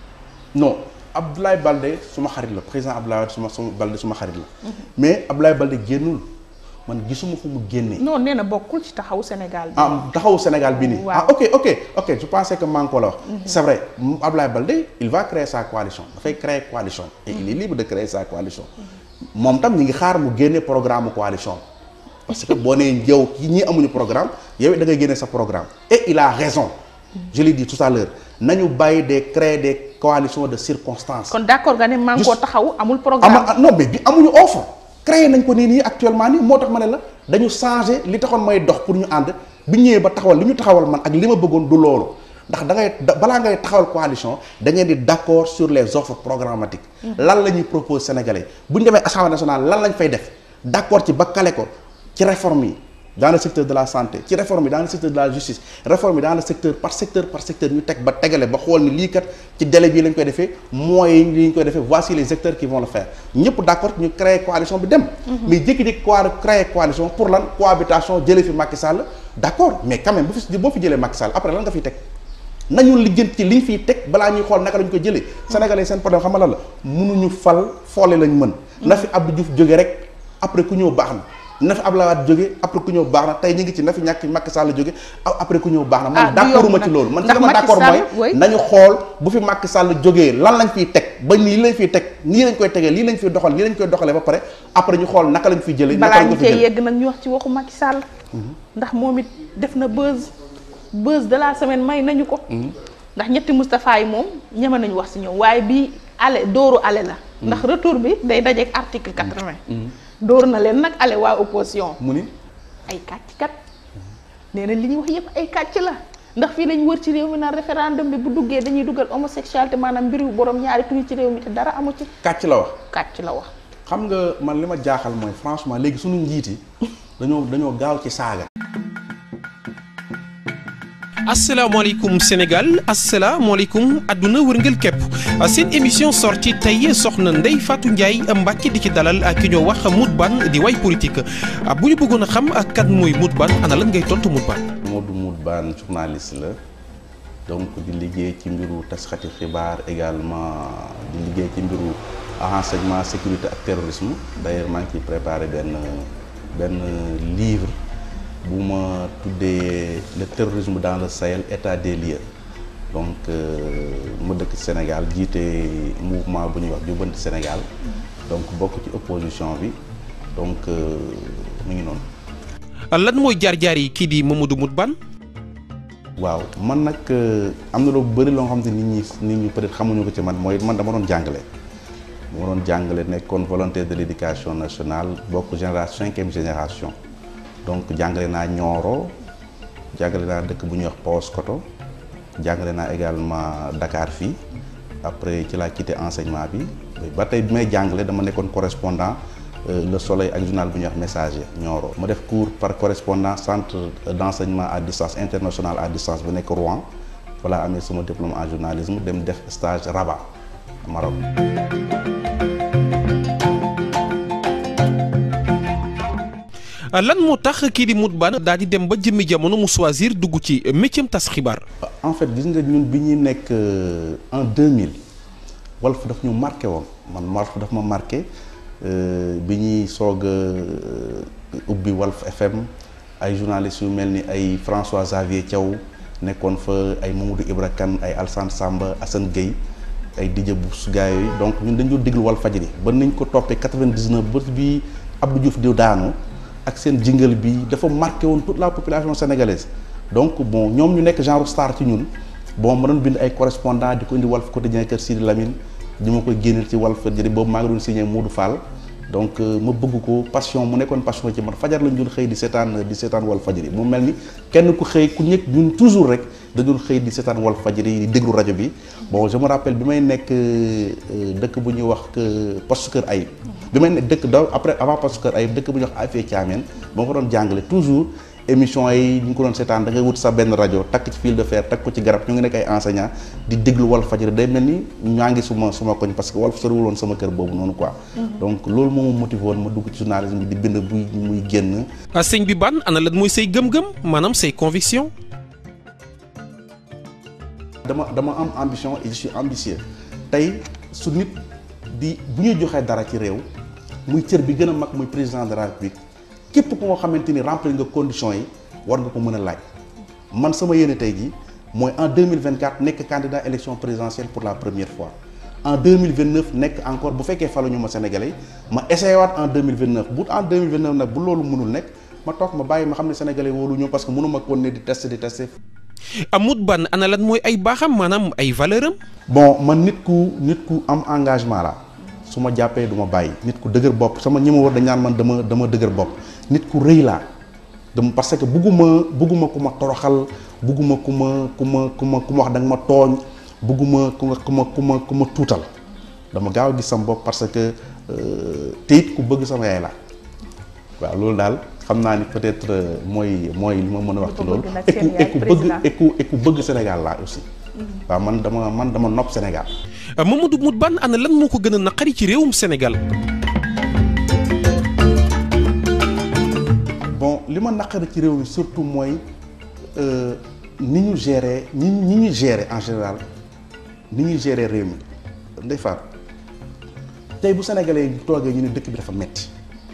non Abdoulaye Balde suma xarit la président Abdoulaye suma suma Balde suma xarit la. mais Abdoulaye Balde génnul man gisuma fu mu génnee. non nee na bokkul ci taxawu Sénégal bi. ah taxawu Sénégal bi nii. waaw ah ok ok ok je pensais que Manko la wax. c'est vrai Abdoulaye Balde il va créer sa coalition dafay créer coalition. et il est libre de créer sa coalition. moom tam ñu ngi xaar mu génne programme coalition. parce que boo nee yow ñii amuñu programme yow da ngay génne sa programme. et il a raison. je l'ai dit tout à l'heure nañu bàyyi de créer des coalitions de circonstances. kon d'accord nga ne Manko Taxawu amul programme. ama non mais bi amuñu offre créé nañ ko nii nii actuellement nii moo tax ma ne la dañu changé li taxoon may dox pour ñu ànd bi ñëwee ba taxawal li ñu taxawal man ak li ma bëggoon du loolu ndax da ngay balaa ngay taxawal coalition da ngeen di d'accord sur les offres programmatiques lan la ñuy propose sénégalais bu ñu demee assemblée nationale lan lañ fay def d'accord ci ba kale ko ci réforme yi dans le secteur de la santé ci réforme yi dans le secteur de la justice réforme yi dans le secteur par secteur par secteur ñu teg ba tegale ba xool ni lii kat ci délai bii lañ koy defee moyens yi li ñu koy defee voici les acteurs qui vont le faire ñëpp d'accord ñu créer coalition bi dem. mais jékki-jékki ko créer coalition pour lan cohabitation jëlee fi Macky Sall d'accord mais quand même bu fi boo fi jëlee Macky Sall après lan nga fiy teg nañu lijjanti ci liñ fiy teg balaa ñuy xool naka lañ ko jëlee. Sénégalais seen problème xam nga lan la mënuñu fal foole lañ mën. na fi Abdou Diouf jóge rek après ku ñëw baax na. na fi Abdoulaye Wade jóge après ku ñëw baax na tey ñu ngi ci na fi ñàkk Macky Sall jóge après ku ñëw baax na man d'accord ma ci loolu man ci dama d'accord mooy nañu xool bu fi Macky Sall jógee lan lañ fiy teg ba nii lañ fiy teg nii lañ koy tegee lii lañ fiy doxal lii lañ koy doxalee ba pare après ñu xool naka lañ fiy jëlee balaa ñu cee yegg nag ñu wax ci waxu Macky Sall ndax moom it def na buzz buzz de la semaine may nañu ko ndax ñetti Moustapha yi moom ñeme nañu wax si ñoom waaye bii ale dooru ale la ndax retour bi day dajeek article quatre-vingt dóor na leen nag ale waa opposition mu ni ay kàcc kat nee na li ñuy wax yépp ay kàcc la ndax fii lañ wër ci réew mi naan référendum bi bu duggee dañuy dugal homosexualité maanaam mbiru borom ñaari tur ci réew mi te dara amu ci kàcc la wax kàcc la wax xam nga man li ma jaaxal mooy franchement léegi suñu njiiti dañoo dañoo gaaw ci saaga asalaamaaleykum Sénégal asalaamaaleykum àdduna wërngël képp seen émission sortie tey soxna Ndeye Fatou Ndiaye Mbacke di ci dalal ki ñoo wax Moutbane di way politique bu ñu bëggoon a xam kan mooy Moutbane ana lan ngay tontu Moutbane. Modou Moutbane journaliste la donc di liggéey ci mbiru tasxati xibaar également di liggéey ci mbiru renseignement sécurité ak terrorisme d'ailleurs maa ngi ciy préparé benn benn livre. bu ma tuddee le terrorisme dans le Sahel état des lieux donc ma dëkk Sénégal jiite mouvement bu ñuy wax jubbanti Sénégal donc bokk ci opposition bi donc mu ngi noonu. lan mooy jaar-jaar yi kii di Mamadou Moutbane. waaw man nag am na lu bëri loo xam ne nit ñi nit ñi peut-être xamuñu ko ci man mooy man dama doon jàngale. dama doon jàngale nekkoon volontaire de l'éducation nationale bokk génération cinquième génération. donc jàngale naa Nioro jàngale naa dëkk bu ñuy wax Paoskoto jàngale naa également Dakar fii après ci laa quitté enseignement bi ba tey bi may jàngale dama nekkoon correspondant Le Soleil ak journal bu ñuy wax Messager Nioro ma def cours par correspondance centre d'enseignement à distance international à distance bu nekk Rouen voilà amee sama diplôme en journalisme dem def stage Rabat Maroc lan moo tax kii di Moutbane daal di dem ba jëmmi jamono mu choisir dugg ci métier tas xibaar. en fait gis nga ñun bi ñuy nekk en 2000 Walf daf ñu marqué woon man Walf daf ma marqué bi ñuy soog a ubbi Walf FM ay journalistes yu mel ni ay François Xavier Thiaw nekkoon fa ay Mamadou Ibra Kane ay Alsane Samba Assane Gueye ay Didier Bous gars yooyu donc ñun dañu doon déglu Walfadjri ba nañ ko toppee 99 ba bi Abdou Diouf di daanu. ak seen jingle bi dafa marqué woon toute la population sénégalaise donc bon ñoom ñu nekk genre star ci ñun bon ma doon bind ay correspondant di ko indi Walf Quotidien kër Sidi Lamine di ma koy génneel ci Walfadjri boobu maa ngi doon signé Modou Fall donc ma bëgg ko passion mu nekkoon passion ci man fajar lañ doon xëy di seetaan di seetaan Walfadjri mu mel ni kenn ku xëy ku ñëkk ñun toujours rek da doon xëy di seetaan Walfadjri di déglu rajo bi bon je me rappelle bi may nekk dëkk bu ñuy wax poste Kër Ayib bi may nekk dëkk daw après avant poste Kër Ayib dëkk bu ñuy wax Afia Thiamène ba ma fa doon jàngale toujours émission yi ñu ko doon seetaan da ngay wut sa benn rajo takk ci fil de fer takk ko ci garab ñu ngi nekk ay enseignant di déglu Walf Fadjri day mel ni ñaa ngi suma suma koñ parce que Walf soriwul woon sama kër boobu noonu quoi donc loolu moo ma motivé woon ma dugg ci journalisme bi di bind buy muy génn sëñ bi ban ana lan mooy say gëm-gëm maanaam say conviction dama dama am ambition et je suis ambitieux tey su nit di bu ñuy joxee dara ci réew muy cër bi gën a mag muy président de la république képp ku nga xamante ni remplir nga conditions yi war nga ko mën a laaj man sama yéene tey jii mooy en 2024 nekk candidat élection présidentielle pour la première fois en 2029 nekk encore bu fekkee faluñu ma sénégalais yi ma essayé waat en 2029 bu en 2029 nag bu loolu mënul nekk ma toog ma bàyyi ma xam ne sénégalais wóolu ñu parce que mënuma kon ne di tester di tester amut ban ana lan mooy ay baaxam maanaam ay valeur am bon man nit ku nit ku am engagement la su ma jàppee du ma bàyyi nit ku dëgër bopp sama ñi ma war dañ naan man dama dama dëgër bopp nit ku rëy laa dama parce que bugguma bugguma ku ma toroxal bugguma ku ma ku ma ku ma ku ma wax da nga ma tooñ bugguma ku ma ku ma ku ma ku ma tuutal dama gaaw a gis sama bopp parce que te it ku bëgg sama yaay laa waaw loolu daal xam naa ni peut-être mooy mooy li ma mën a wax ci loolu et ku et ku bëgg et ku et ku bëgg Sénégal laa aussi waaw man dama man dama nopp Sénégal Mamadou Mout Bane ana lan moo ko gën a naqari ci réewum Sénégal bon li ma naqari ci réew mi surtout mooy ni ñu gérer ñi ñi ñu gérer en général ni ñuy gérer réew mi ndey faat tey bu sénégalais yi toogee ñu ne dëkk bi dafa metti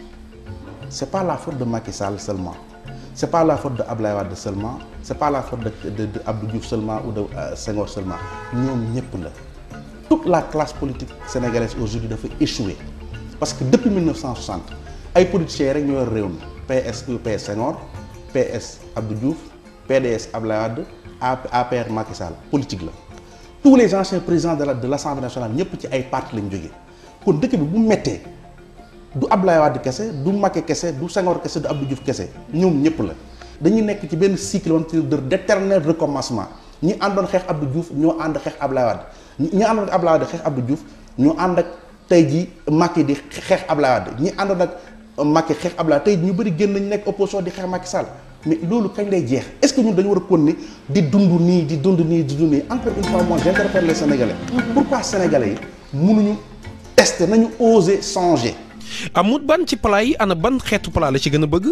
c'est pas la faute de Macky Sall seulement c'est pas la faute de Ablaye Wade seulement c'est pas la faute de de, de Abdou Diouf seulement ou de euh, Senghor seulement ñoom ñëpp la toute la classe politique sénégalaise aujourd'hui dafa échoué parce que depuis 1960 ay politiciens rek ñoo yor réew mi PS UPS Senghor PS Abdou Diouf PDS Ablaye Wade APR Macky Sall politique la tous les anciens présidents de la de l'Assemblée nationale ñëpp ci ay parti lañ jógee kon dëkk bi bu mettee du Ablaye Wade kese du Macky kese du Senghor kese du Abdou Diouf kese ñoom ñëpp la dañuy nekk ci benn cycle wante de d'éternel recommencement ñi àndoon xeex Abdou Diouf ñoo ànd xeex Ablaye Wade ñi àndoon ak Ablaye Wade xeex Abdou Diouf ñoo ànd ak tey ji Macky di xeex Ablaye Wade ñi àndoon ak Macky xeex Ablaye tey ñu bëri génn nañu nekk opposition di xeex Macky Sall mais loolu kañ lay jeex est-ce que ñun dañu war a continuer di dund nii di dund nii di dund nii encore une fois moi j'interpelle les Sénégalais pourquoi Sénégalais yi mënuñu tester nañu oser changer amut ban ci plat yi ana ban xeetu plat la ci gën a bëgg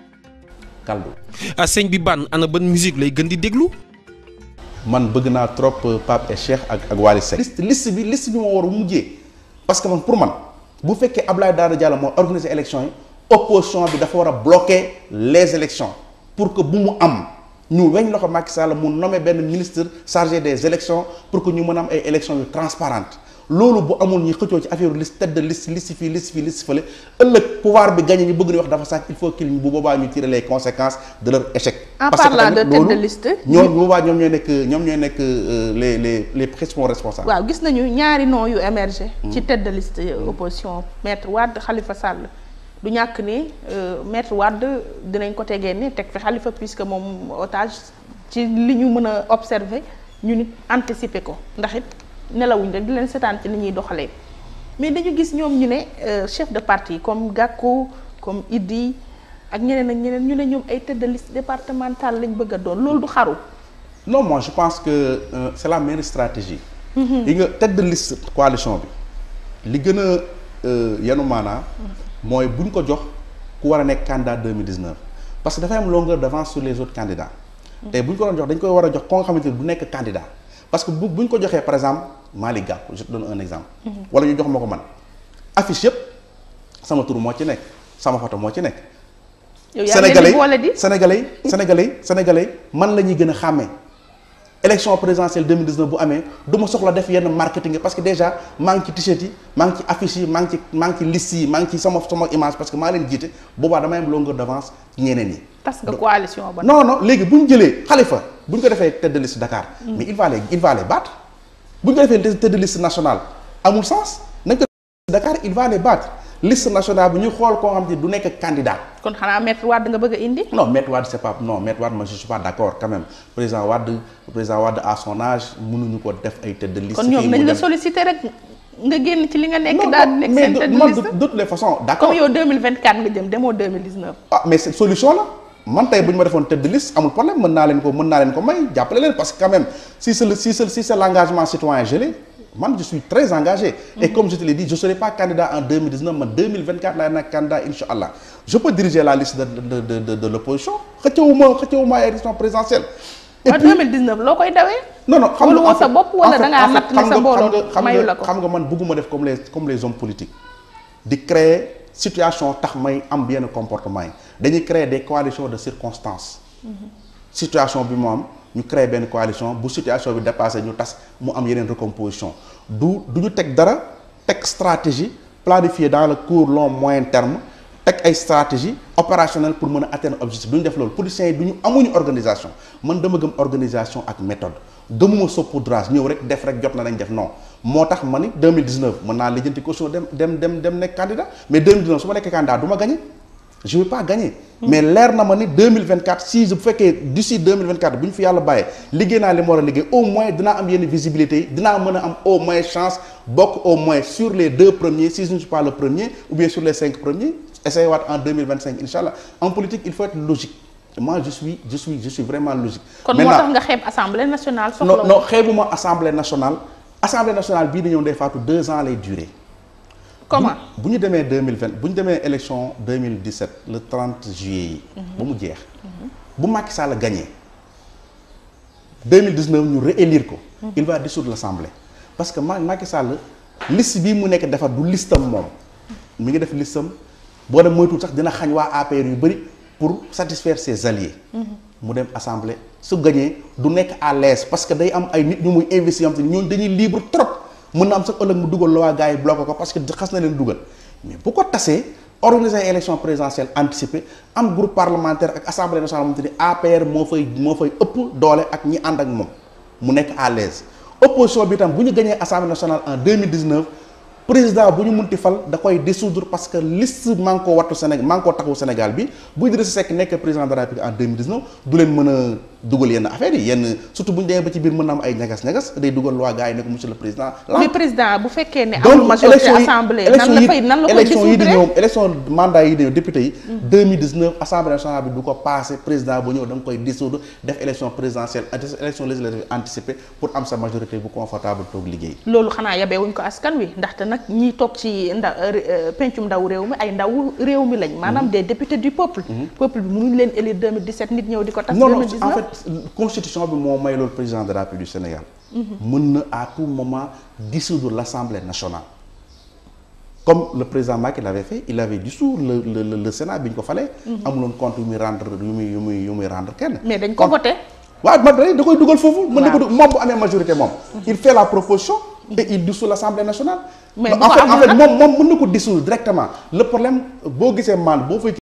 kaldu ah sëñ bi ban ana ban musique lay gën di déglu man bëgg naa trop Pape et Cheikh ak ak Wally Seck liste liste bi liste bi moo war a mujjee parce que man pour man bu fekkee Abdoulaye Daouda Diallo moo organiser élection yi opposition bi dafa war a bloquer les élections pour que bu mu am ñu weñ loxo Macky Sall mu nommé benn ministre chargé des élections pour que ñu mën a am ay élections yu transparentes loolu bu amul ñi xëccoo ci affaire liste tête de liste liste fii liste fii liste fële ëllëg pouvoir bi gagné ñu bëgg ni wax dafa sàcc il faut qu'il bu boobaa ñu tirer les conséquences de leur échec. En parce que parlant tamit de tête de loolu liste, ñoom bu boobaa ñoom ñooy nekk ñoom ñooy nekk euh, les les les principaux responsables. waaw gis nañu ñaari noms yu émergé ci tête de liste opposition maître Wade Khalifa Sall du ñàkk ni euh, maître Wade dinañ ko tegee ne teg fi Khalifa puisque moom otage ci li ñu mën a observer ñu nit anticiper ko ndax it nelawuñ rek di leen seetaan ci ni ñuy doxalee mais dañu gis ñoom ñu ne euh, chef de parti comme Gakou comme Idi ak ñeneen ak ñeneen ñu ne ñoom ay tête de liste départementale lañ bëgg a doon loolu du xaru non moi je pense que euh, c'est la meilleure stratégie. yi nga tête de liste coalition bi li gën a euh, yanu maanaa mooy bu ñu ko jox ku war a nekk candidat 2019 parce que dafay am longueur d'avance sur les autres candidats. tey bu ñu ko doon jox dañ koy war a jox ko nga xamante ni du nekk candidat parce que bu bu ñu ko joxee par exemple Malick Gakou je te donne un exemple. wala ñu jox ma ko man affiche yëpp sama tur moo ci nekk sama photo moo ci nekk. yow yaa ngi leen di boole di sénégalais yi sénégalais yi sénégalais yi man la ñuy gën a xàmmee élection présidentielle 2019 bu amee du ma soxla def yenn marketing yi parce que déjà maa ngi ci t-shirt yi maa ngi ci affiche yi maa ngi ci maa ngi ci liste yi maa ngi ci sama sama image parce que maa leen jiite boobaa damay am longueur d'avance ci ñeneen yi. tas nga coalition ba non non léegi bu ñu jëlee Khalifa bu ñu ko defee tête de liste Dakar. mais il va les il va les battre bu ñu ko defee tête de liste nationale amul sens nañ ko Dakar il va les battre liste nationale bi ñu xool koo xam ne du nekk candidat. kon xanaa maître Wade nga bëgg a indi non Maître Wade c'est pas non Maître Wade moi je suis pas d'accord quand même président Wade président Wade à son âge mënuñu ko def ay tête de liste. kon ñoom fii nañ mu la dem. solliciter rek nga génn ci li nga nekk non daal di nekk mais seen de tête de man liste de de toutes les façons d'accord comme yow 2024 nga jëm demoo 2019 ah mais c'est solution la man tey bu ñu ma defoon tête de liste amul problème mën naa leen ko mën naa leen ko may jàppale leen parce que quand même si c'est le si c'est si c'est l'engagement citoyen gelé man je suis très engagé. et comme je te l'ai dit je serai pas candidat en 2019 man 2024 laay nekk candidat incha allah je peux diriger la liste de de de de de l'opposition xëccewuma xëccewuma ay élection présidentielle. en 2019 loo koy dawee. non non xam nga sa bopp wala da ngaa natt ne sa mbooloo xam mayu la nga ko xam nga man bëgguma def comme les comme les hommes politiques di créer situation tax may am yenn comportement yi dañuy créer des coalitions de circonstances situation bi mu am ñu créer benn coalition bu situation bi dépassé ñu tas mu am yeneen recomposition du du ñu teg dara teg stratégie planifier dans le court long moyen terme teg ay stratégie opérationnelle pour mën a atteindre objectif du ñu def loolu politiciens yi du ñu amuñu organisation man dama gëm organisation ak méthode gëmuma saupoudrage ñëw rek def rek jot na nañ def non moo tax ma ni 2019 mën naa lijjanti caution dem dem dem dem nekk candidat mais 2019 su ma nekkee candidat du ma gagné je vais pas gagner mais leer na ma ni 2024 si bu fekkee d'ici 2024 bu ñu fi yàlla bàyyee liggéey naa li ma war a liggéey au moins dinaa am yenn visibilité yi dinaa mën a am au moins chance bokk au moins sur les deux premiers si je ne suis pas le premier ou bien sur les cinq premiers essayer waat en 2025 incha allah en politique il faut être logique moi je suis je suis je suis vraiment logique. kon moo tax nga xeeb assemblée nationale. soxla non non xeebuma assemblée nationale assemblée nationale bii di ñëw Ndeye Fatou deux ans lay durer. comment bu ñu demee 2020 bu ñu demee élection 2017 le 30 juillet yi. ba mu jeex. bu Macky Sall gagné 2019 ñu réélire ko. il va dissoudre l'assemblée. parce que Ma Macky Sall liste bii mu nekk defar du listam moom mi ngi def listam boo dem moytuwul sax dina xañ waa APR yu bëri pour satisfaire ses alliés. mu dem assemblée su gagné du nekk à l'aise parce que day am ay nit ñu muy investir am te ñooñu dañuy libre trop. mën na am sax ëllëg mu dugal la waa gars yi bloqué ko parce que xas na leen dugal mais bu ko tasee organiser ay élection présidentielle anticipée am groupe parlementaire ak assemblée nationale moom te ni APR moo fay moo fay ëpp doole ak ñi ànd ak moom mu nekk à l'aise opposition bi tam bu ñu gañee assemblée nationale en 2019 président bu ñu munti fal da koy dissoudre parce que liste Manko Wattu Sénégal Manko Taxawu Sénégal bi bu Idrissa Seck nekk président de la République en 2019 du leen mën a dugal yenn affaires yi yenn surtout bu ñu demee ba ci biir mën na am ay ñagas-ñagas day dugal loi gars yi ne ko monsieur le président. mais président bu fekkee ne amul majorité assemblée nan la fay nan la koy élection yi di dissoudre ñëw élection mandat yi di ñëw député yi. 2019 assemblée nationale bi du ko passé président bu ñëw da nga koy dissoudre def élection présidentielle élection législative anticipée pour am sa majorité bu confortable toog liggéey. loolu xanaa yabee wuñ ko askan wi ndaxte nag ñiy toog ci nda pencum ndaw réew mi ay ndaw réew mi lañ maanaam des députés du peuple peuple bi mënuñ leen élire 2017 nit ñëw di ko tas non non 2019 en fait constitution bi moo may loolu président de la République du Sénégal mën na à tout moment dissoudre l'Assemblée nationale comme le président Macky l'avait fait il avait dissous le le le, le Sénat bi ñu ko falee amuloon compte yu muy rendre yu muy yu muy yu muy rendre kenn mais dañ ko voté waaw man da koy dugal foofu mën na ko Waaw. du- moom bu amee majorité moom il fait la proposition et il dissout l'Assemblée nationale Mais en bu ko fait en amul fait nag- moom moom mën na ko dissoudre directement le problème boo gisee man boo fay